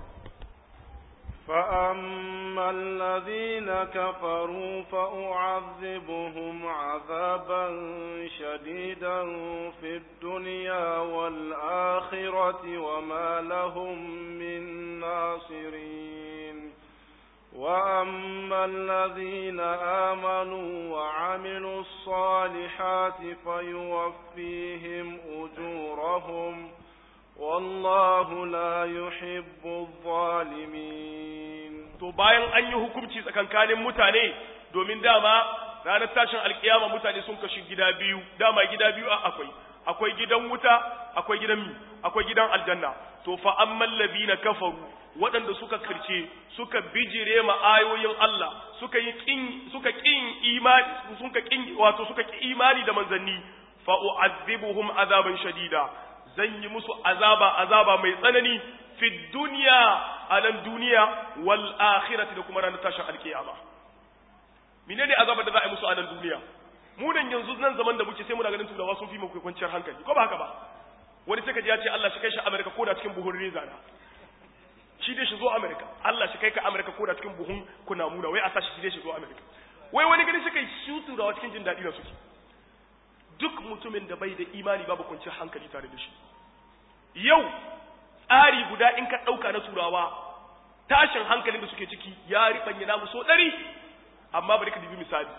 فأما الذين كفروا فأعذبهم عذابا شديدا في الدنيا والآخرة وما لهم من ناصرين وأما الذين آمنوا وعملوا الصالحات فيوفيهم أجورهم والله لا يحب الظالمين to bayan an yi hukunci tsakankanin mutane domin dama ranar tashin alkiyama mutane sun kashi gida biyu dama gida biyu akwai akwai gidan wuta akwai gidan mi akwai gidan aljanna to fa ammal ladina kafaru waɗanda suka kirce suka bijire ma ayoyin Allah suka yi kin suka kin imani suka kin wato suka ki imani da manzanni fa u'azzibuhum azaban shadida zan yi musu azaba azaba mai tsanani fi duniya a nan duniya wal akhirati da kuma ranar tashin alkiyama menene azabar da za a yi musu a nan duniya mu nan yanzu nan zaman da muke sai muna ganin turawa sun fi mu kwanciyar hankali ko ba haka ba wani sai ka ji ya ce Allah shi kai shi Amerika ko da cikin buhun reza na shi dai shi zo America Allah shi kai ka America ko da cikin buhun kuna muna wai a sa shi dai shi zo America wai wani gani shi kai shi turawa cikin jin daɗi da suke duk mutumin da bai da imani babu kwanciyar hankali tare da shi yau tsari guda in ka ɗauka na turawa tashin hankalin da suke ciki ya riɓanya namu so ɗari amma bari ka dubi misali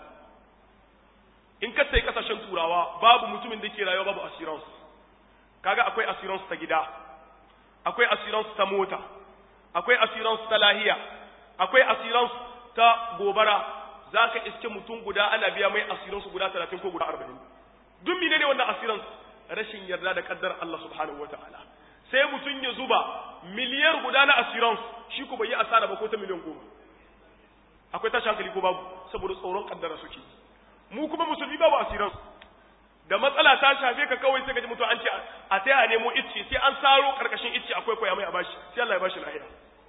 in ka sai kasashen turawa babu mutumin da ke rayuwa babu assurance kaga akwai assurance ta gida akwai assurance ta mota akwai assurance ta lahiya akwai assurance ta gobara zaka iske mutum guda ana biya mai assurance guda 30 ko guda 40 duk mine ne wannan assurance rashin yarda da kaddar Allah subhanahu wataala sai mutum ya zuba miliyar guda na assurance shi ko bai yi asara ba ko ta miliyan goma akwai tashi hankali ko babu saboda tsoron kaddara suke mu kuma musulmi babu assurance da matsala ta shafe ka kawai sai ka ji mutum an ce a sai a nemo icce sai an saro karkashin icce akwai koya mai a bashi sai Allah ya bashi lahiya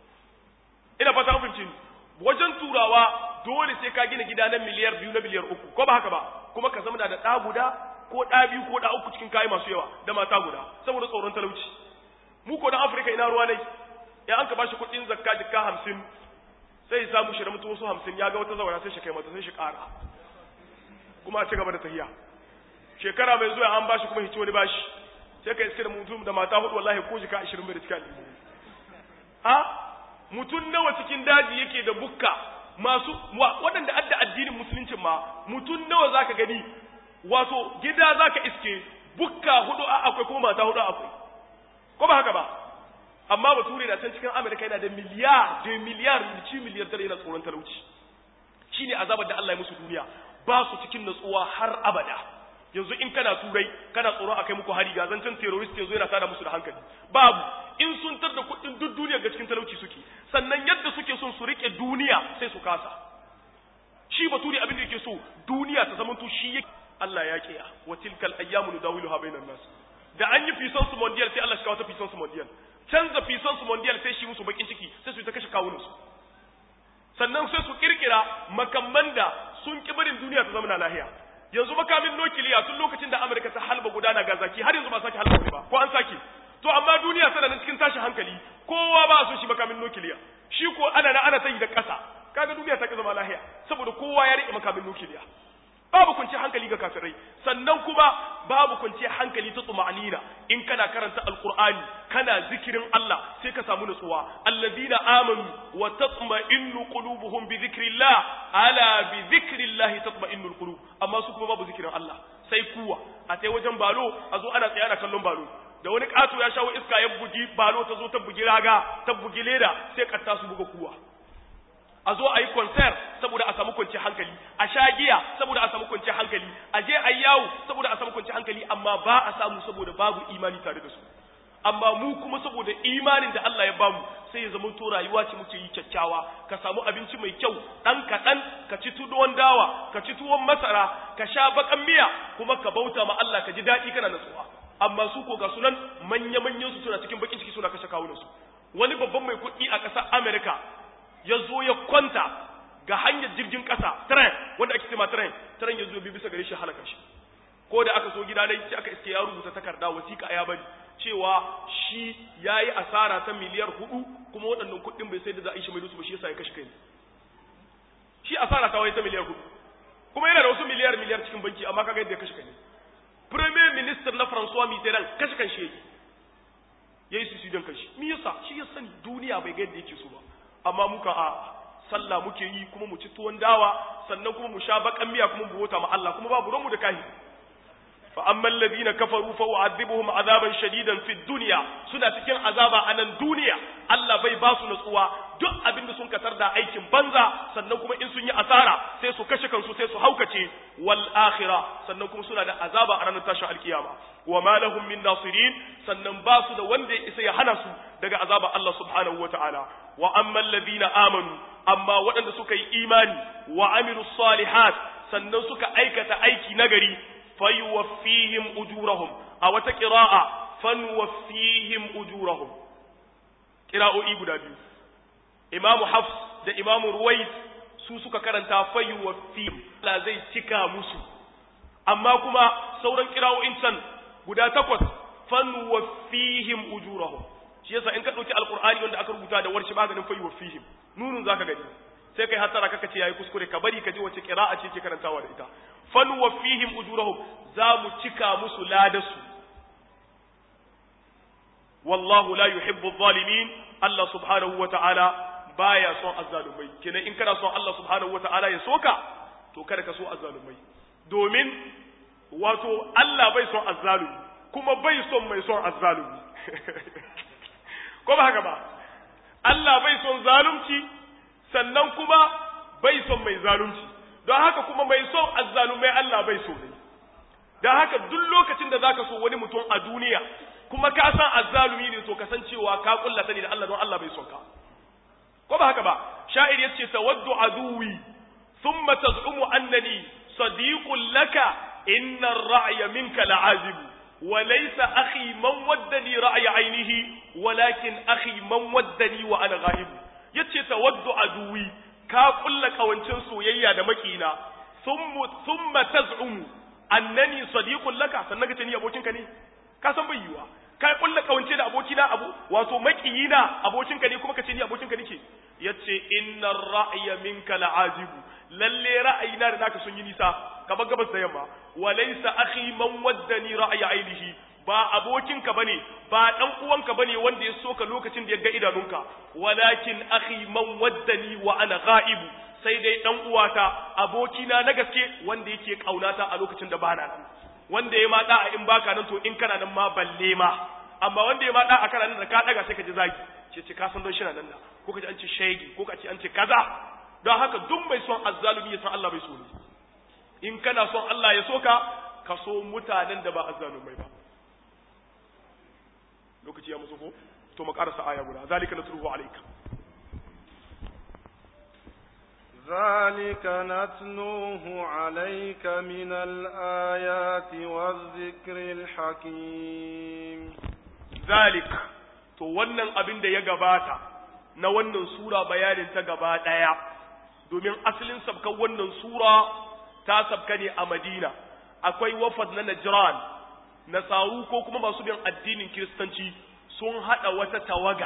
ina fata mun ni wajen turawa dole sai ka gina gida na miliyar biyu na miliyar uku ko ba haka ba kuma ka zama da ɗa guda ko ɗa biyu ko ɗa uku cikin kayi masu yawa da mata guda saboda tsoron talauci mu ko dan afirka ina ruwa ne ya an ka bashi kuɗin zakka jikka hamsin sai ya samu shi da mutu wasu hamsin ya ga wata zawara sai shi kai mata sai shi ƙara kuma a ci gaba da tahiya shekara mai zuwa an bashi kuma hici wani bashi sai ka iske da mutum da mata hudu wallahi ko jika ashirin bai da cikin aljihu a mutum nawa cikin daji yake da bukka masu waɗanda adda addinin musuluncin ma mutum nawa zaka gani wato gida zaka iske bukka hudu a akwai kuma mata hudu akwai ko ba haka ba amma bature da can cikin Amerika yana da miliyar da miliyar ci miliyar dare yana tsoron talauci shine azabar da Allah ya musu duniya ba su cikin natsuwa har abada yanzu in kana turai kana tsoron akai muku hari ga zancen terrorist yanzu yana tada musu da hankali babu in sun tar da kuɗin duk duniya ga cikin talauci suke sannan yadda suke son su rike duniya sai su kasa shi bature abin da yake so duniya ta zamanto shi yake Allah ya kiya wa tilkal ayyamu nudawiluha bainan nas da an yi fisan su mondial sai Allah shi kawo ta fisan su mondial canza fisan su mondial sai shi musu bakin ciki sai su ta kashe kawunan su sannan sai su kirkira makamman da sun ki barin duniya ta zama na lahiya yanzu makamin nukiliya tun lokacin da Amurka ta halba gudana ga zaki har yanzu ba sake halba ba ko an sake to amma duniya tana nan cikin tashin hankali kowa ba so shi makamin nukiliya shi ko ana na ana tayi da ƙasa kaga duniya ta ki zama lahiya saboda kowa ya rike makamin nukiliya babu kunci hankali ga kafirai sannan kuma babu kunci hankali ta tsuma'anina in kana karanta alqur'ani kana zikirin Allah sai ka samu nutsuwa allazina amanu wa tatma'innu qulubuhum bi dhikrillah ala bi dhikrillah tatma'innu alqulub amma su kuma babu zikirin Allah sai kuwa a tai wajen balo a zo ana tsaya da kallon balo da wani kato ya shawo iska ya bugi balo ta zo ta bugi raga ta bugi leda sai katta su buga kuwa a zo a yi concert saboda a samu kwanci hankali a sha giya saboda a samu kwanci hankali a je a yi yawo saboda a samu kwanci hankali amma ba a samu saboda babu imani tare da su amma mu kuma saboda imanin da Allah ya bamu sai ya zama to rayuwa ce muke yi kyakkyawa ka samu abinci mai kyau dan kaɗan ka ci tuwon dawa ka ci tuwon masara ka sha bakan miya kuma ka bauta ma Allah ka ji daɗi kana natsuwa amma su ko ga sunan manya-manyan su suna cikin bakin ciki suna kashe kawunan su wani babban mai kuɗi a ƙasar America ya zo ya kwanta ga hanyar jirgin ƙasa tren wanda ake cema tren tren ya zo bi bisa gare shi halaka shi ko da aka so gida dai sai aka iske ya rubuta takarda wasiƙa ya bari cewa shi ya yi asara ta miliyar hudu kuma waɗannan kuɗin bai sai da za a yi shi mai dusu ba shi yasa ya kashe kai shi asara ta wai ta miliyar hudu kuma yana da wasu miliyar miliyar cikin banki amma kaga yadda ya kashe kai premier minister na François Mitterrand kashe kan shi yake yayi su sidan kashi me yasa shi ya sani duniya bai ga yadda yake so ba amma muka a sallah muke yi kuma mu ci tuwon dawa sannan kuma mu sha bakan miya kuma mu bota ma Allah kuma babu ranmu da kahi fa ammal ladina kafaru fa u'adhibuhum azaban shadidan fid dunya suna cikin azaba a nan duniya Allah bai ba su nutsuwa duk abin da sun katar da aikin banza sannan kuma in sun yi asara sai su kashe kansu sai su haukace wal akhirah sannan kuma suna da azaba a ranar tashin alkiyama wa ma lahum min nasirin sannan ba su da wanda ya isa ya hana su daga azaba Allah subhanahu wataala wa ammal ladina amanu amma waɗanda suka yi imani wa amilus salihat sannan suka aikata aiki nagari fayuwaffihim ujurahum a wata qira'a fanwaffihim ujurahum qira'o'i guda biyu imamu hafs da imamu ruwais su suka karanta fayuwaffihim Allah zai cika musu amma kuma sauran qira'o'in can guda takwas fanwaffihim ujurahum shi yasa in ka dauki alqur'ani wanda aka rubuta da warshi maganin fa yuwafihim nunun zaka gani sai kai hatara kaka ce yayi kuskure ka bari ka ji wace qira'a ce ke karantawa da ita fan wafihim ujurahum za mu cika musu ladasu wallahu la yuhibbu adh-dhalimin Allah subhanahu wa ta'ala baya son azzalumai kenan in kana son Allah subhanahu wa ta'ala ya soka to kada ka so azzalumai domin wato Allah bai son azzalumi kuma bai son mai son azzalumi ko ba haka ba Allah bai son zalunci sannan kuma bai son mai zalunci don haka kuma mai son azzalumai Allah bai so ne don haka duk lokacin da zaka so wani mutum a duniya kuma ka san azzalumi ne to kasancewa ka kullata ne da Allah don Allah bai son ka ko ba haka ba sha'ir yace tawaddu aduwi thumma taz'umu annani sadiqun laka inna ar-ra'ya minka la'azib wa laysa akhi man waddani ra'ya aynihi walakin akhi man waddani wa ana ghaib yace tawaddu aduwi ka kulla kawancin soyayya da makina thumma thumma taz'umu annani sadiqun laka sannan ka ce ni abokinka ne ka san bai yiwa ka kulla kawance da abokina abu wato makiyina abokinka ne kuma ka ce ni abokinka nake yace innar ra'ya minka la'ajibu lalle ra'ayina da naka sun yi nisa kamar gabas da yamma walaysa akhi man waddani ra'ya ainihi ba abokinka bane ba dan uwanka bane wanda ya soka lokacin da ya ga idanunka walakin akhi man waddani wa ana ghaibu sai dai dan uwata abokina na gaske wanda yake kaunata a lokacin da bana nan wanda ya ma a in baka nan to in kana nan ma balle ma amma wanda ya ma a kana nan da ka daga sai ka ji zagi ce ce ka san don shi nan da ko ka ji an ce shaigi ko ka ce an ce kaza don haka duk mai son azzalumi ya san Allah bai so ne in kana son Allah ya so ka ka so mutanen da ba azzalumai ba lokaci ya musu ko to mu karasa aya guda zalika nasruhu alayka ذلك نتلوه عليك من الآيات والذكر الحكيم ذلك to wannan abin da ya gabata na wannan sura bayanin ta gaba daya domin asalin sabkan wannan sura ta sabka ne a Madina akwai wafad na Najran nasaru ko kuma masu bin addinin kiristanci sun hada wata tawaga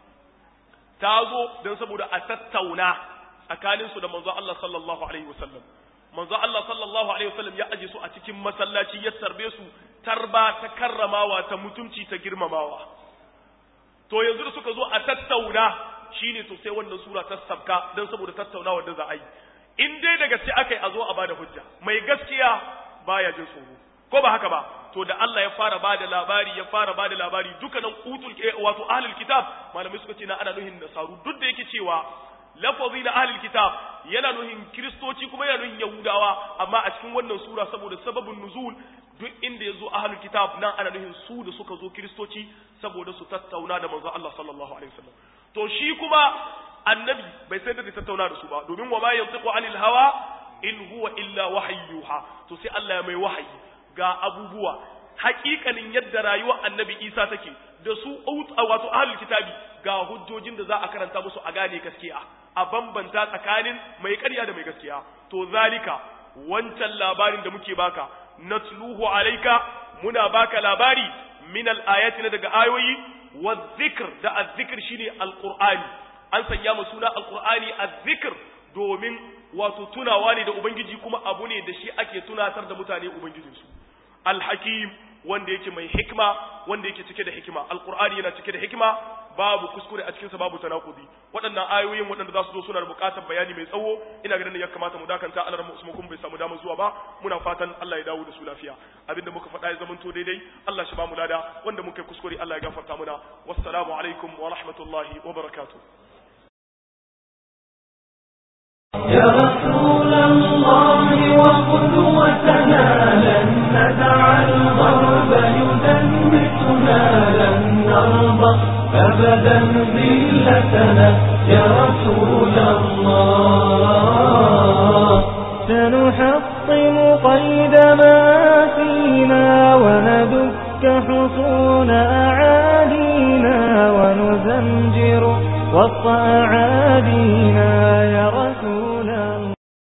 ta zo don saboda a tattauna tsakaninsu da manzo Allah sallallahu alaihi wasallam manzo Allah sallallahu alaihi wasallam ya aje su a cikin masallaci ya tarbe su tarba ta karramawa ta mutunci ta girmamawa to yanzu da suka zo a tattauna shine to sai wannan sura ta sabka dan saboda tattaunawa da za a yi in dai da gaske akai a zo a bada hujja mai gaskiya baya jin tsoro ko ba haka ba to da Allah ya fara bada labari ya fara bada labari dukkanin utul wato ahlul kitab malamai suka ce na ana nuhin nasaru duk da yake cewa lafazi na ahlul kitab yana nuhin kristoci kuma yana nuhin yahudawa amma a cikin wannan sura saboda sababin nuzul duk inda yazo ahlul kitab nan ana nuhin su da suka zo kristoci saboda su tattauna da manzo Allah sallallahu alaihi wasallam to shi kuma annabi bai sai da tattauna da su ba domin wa ma yantiqu anil hawa in huwa illa wahayyuha to sai Allah ya mai wahayi ga abubuwa hakikanin yadda rayuwar annabi Isa take da su wato ahlul kitabi ga hujjojin da za a karanta musu a gane gaskiya a bambanta tsakanin mai ƙarya da mai gaskiya to zalika wancan labarin da muke baka natluhu alayka muna baka labari min al-ayati na daga ayoyi wa dhikr da az-zikr shine al-qur'ani an sanya mu suna al-qur'ani az-zikr domin wato tunawa ne da ubangiji kuma abu ne da shi ake tunatar da mutane ubangijinsu al-hakim wanda yake mai hikima wanda yake cike da hikima alqur'ani yana cike da hikima babu kuskure a cikinsa babu tanakudi waɗannan ayoyin waɗanda za su zo suna da buƙatar bayani mai tsawo ina ganin da ya kamata mu dakanta Allah mu Usman kun bai samu damar zuwa ba muna fatan Allah ya dawo da su lafiya abinda muka faɗa ya zamanto daidai Allah shi ba mu lada wanda muka kuskure Allah ya gafarta muna wassalamu alaikum wa rahmatullahi wa barakatuh يا رسول الله وقدوتنا لن ندع الغرب يدمسنا لن نرضى أبدا ذلتنا يا رسول الله سنحطم قيد ما فينا وندك حصون أعادينا ونزمجر وسط أعادينا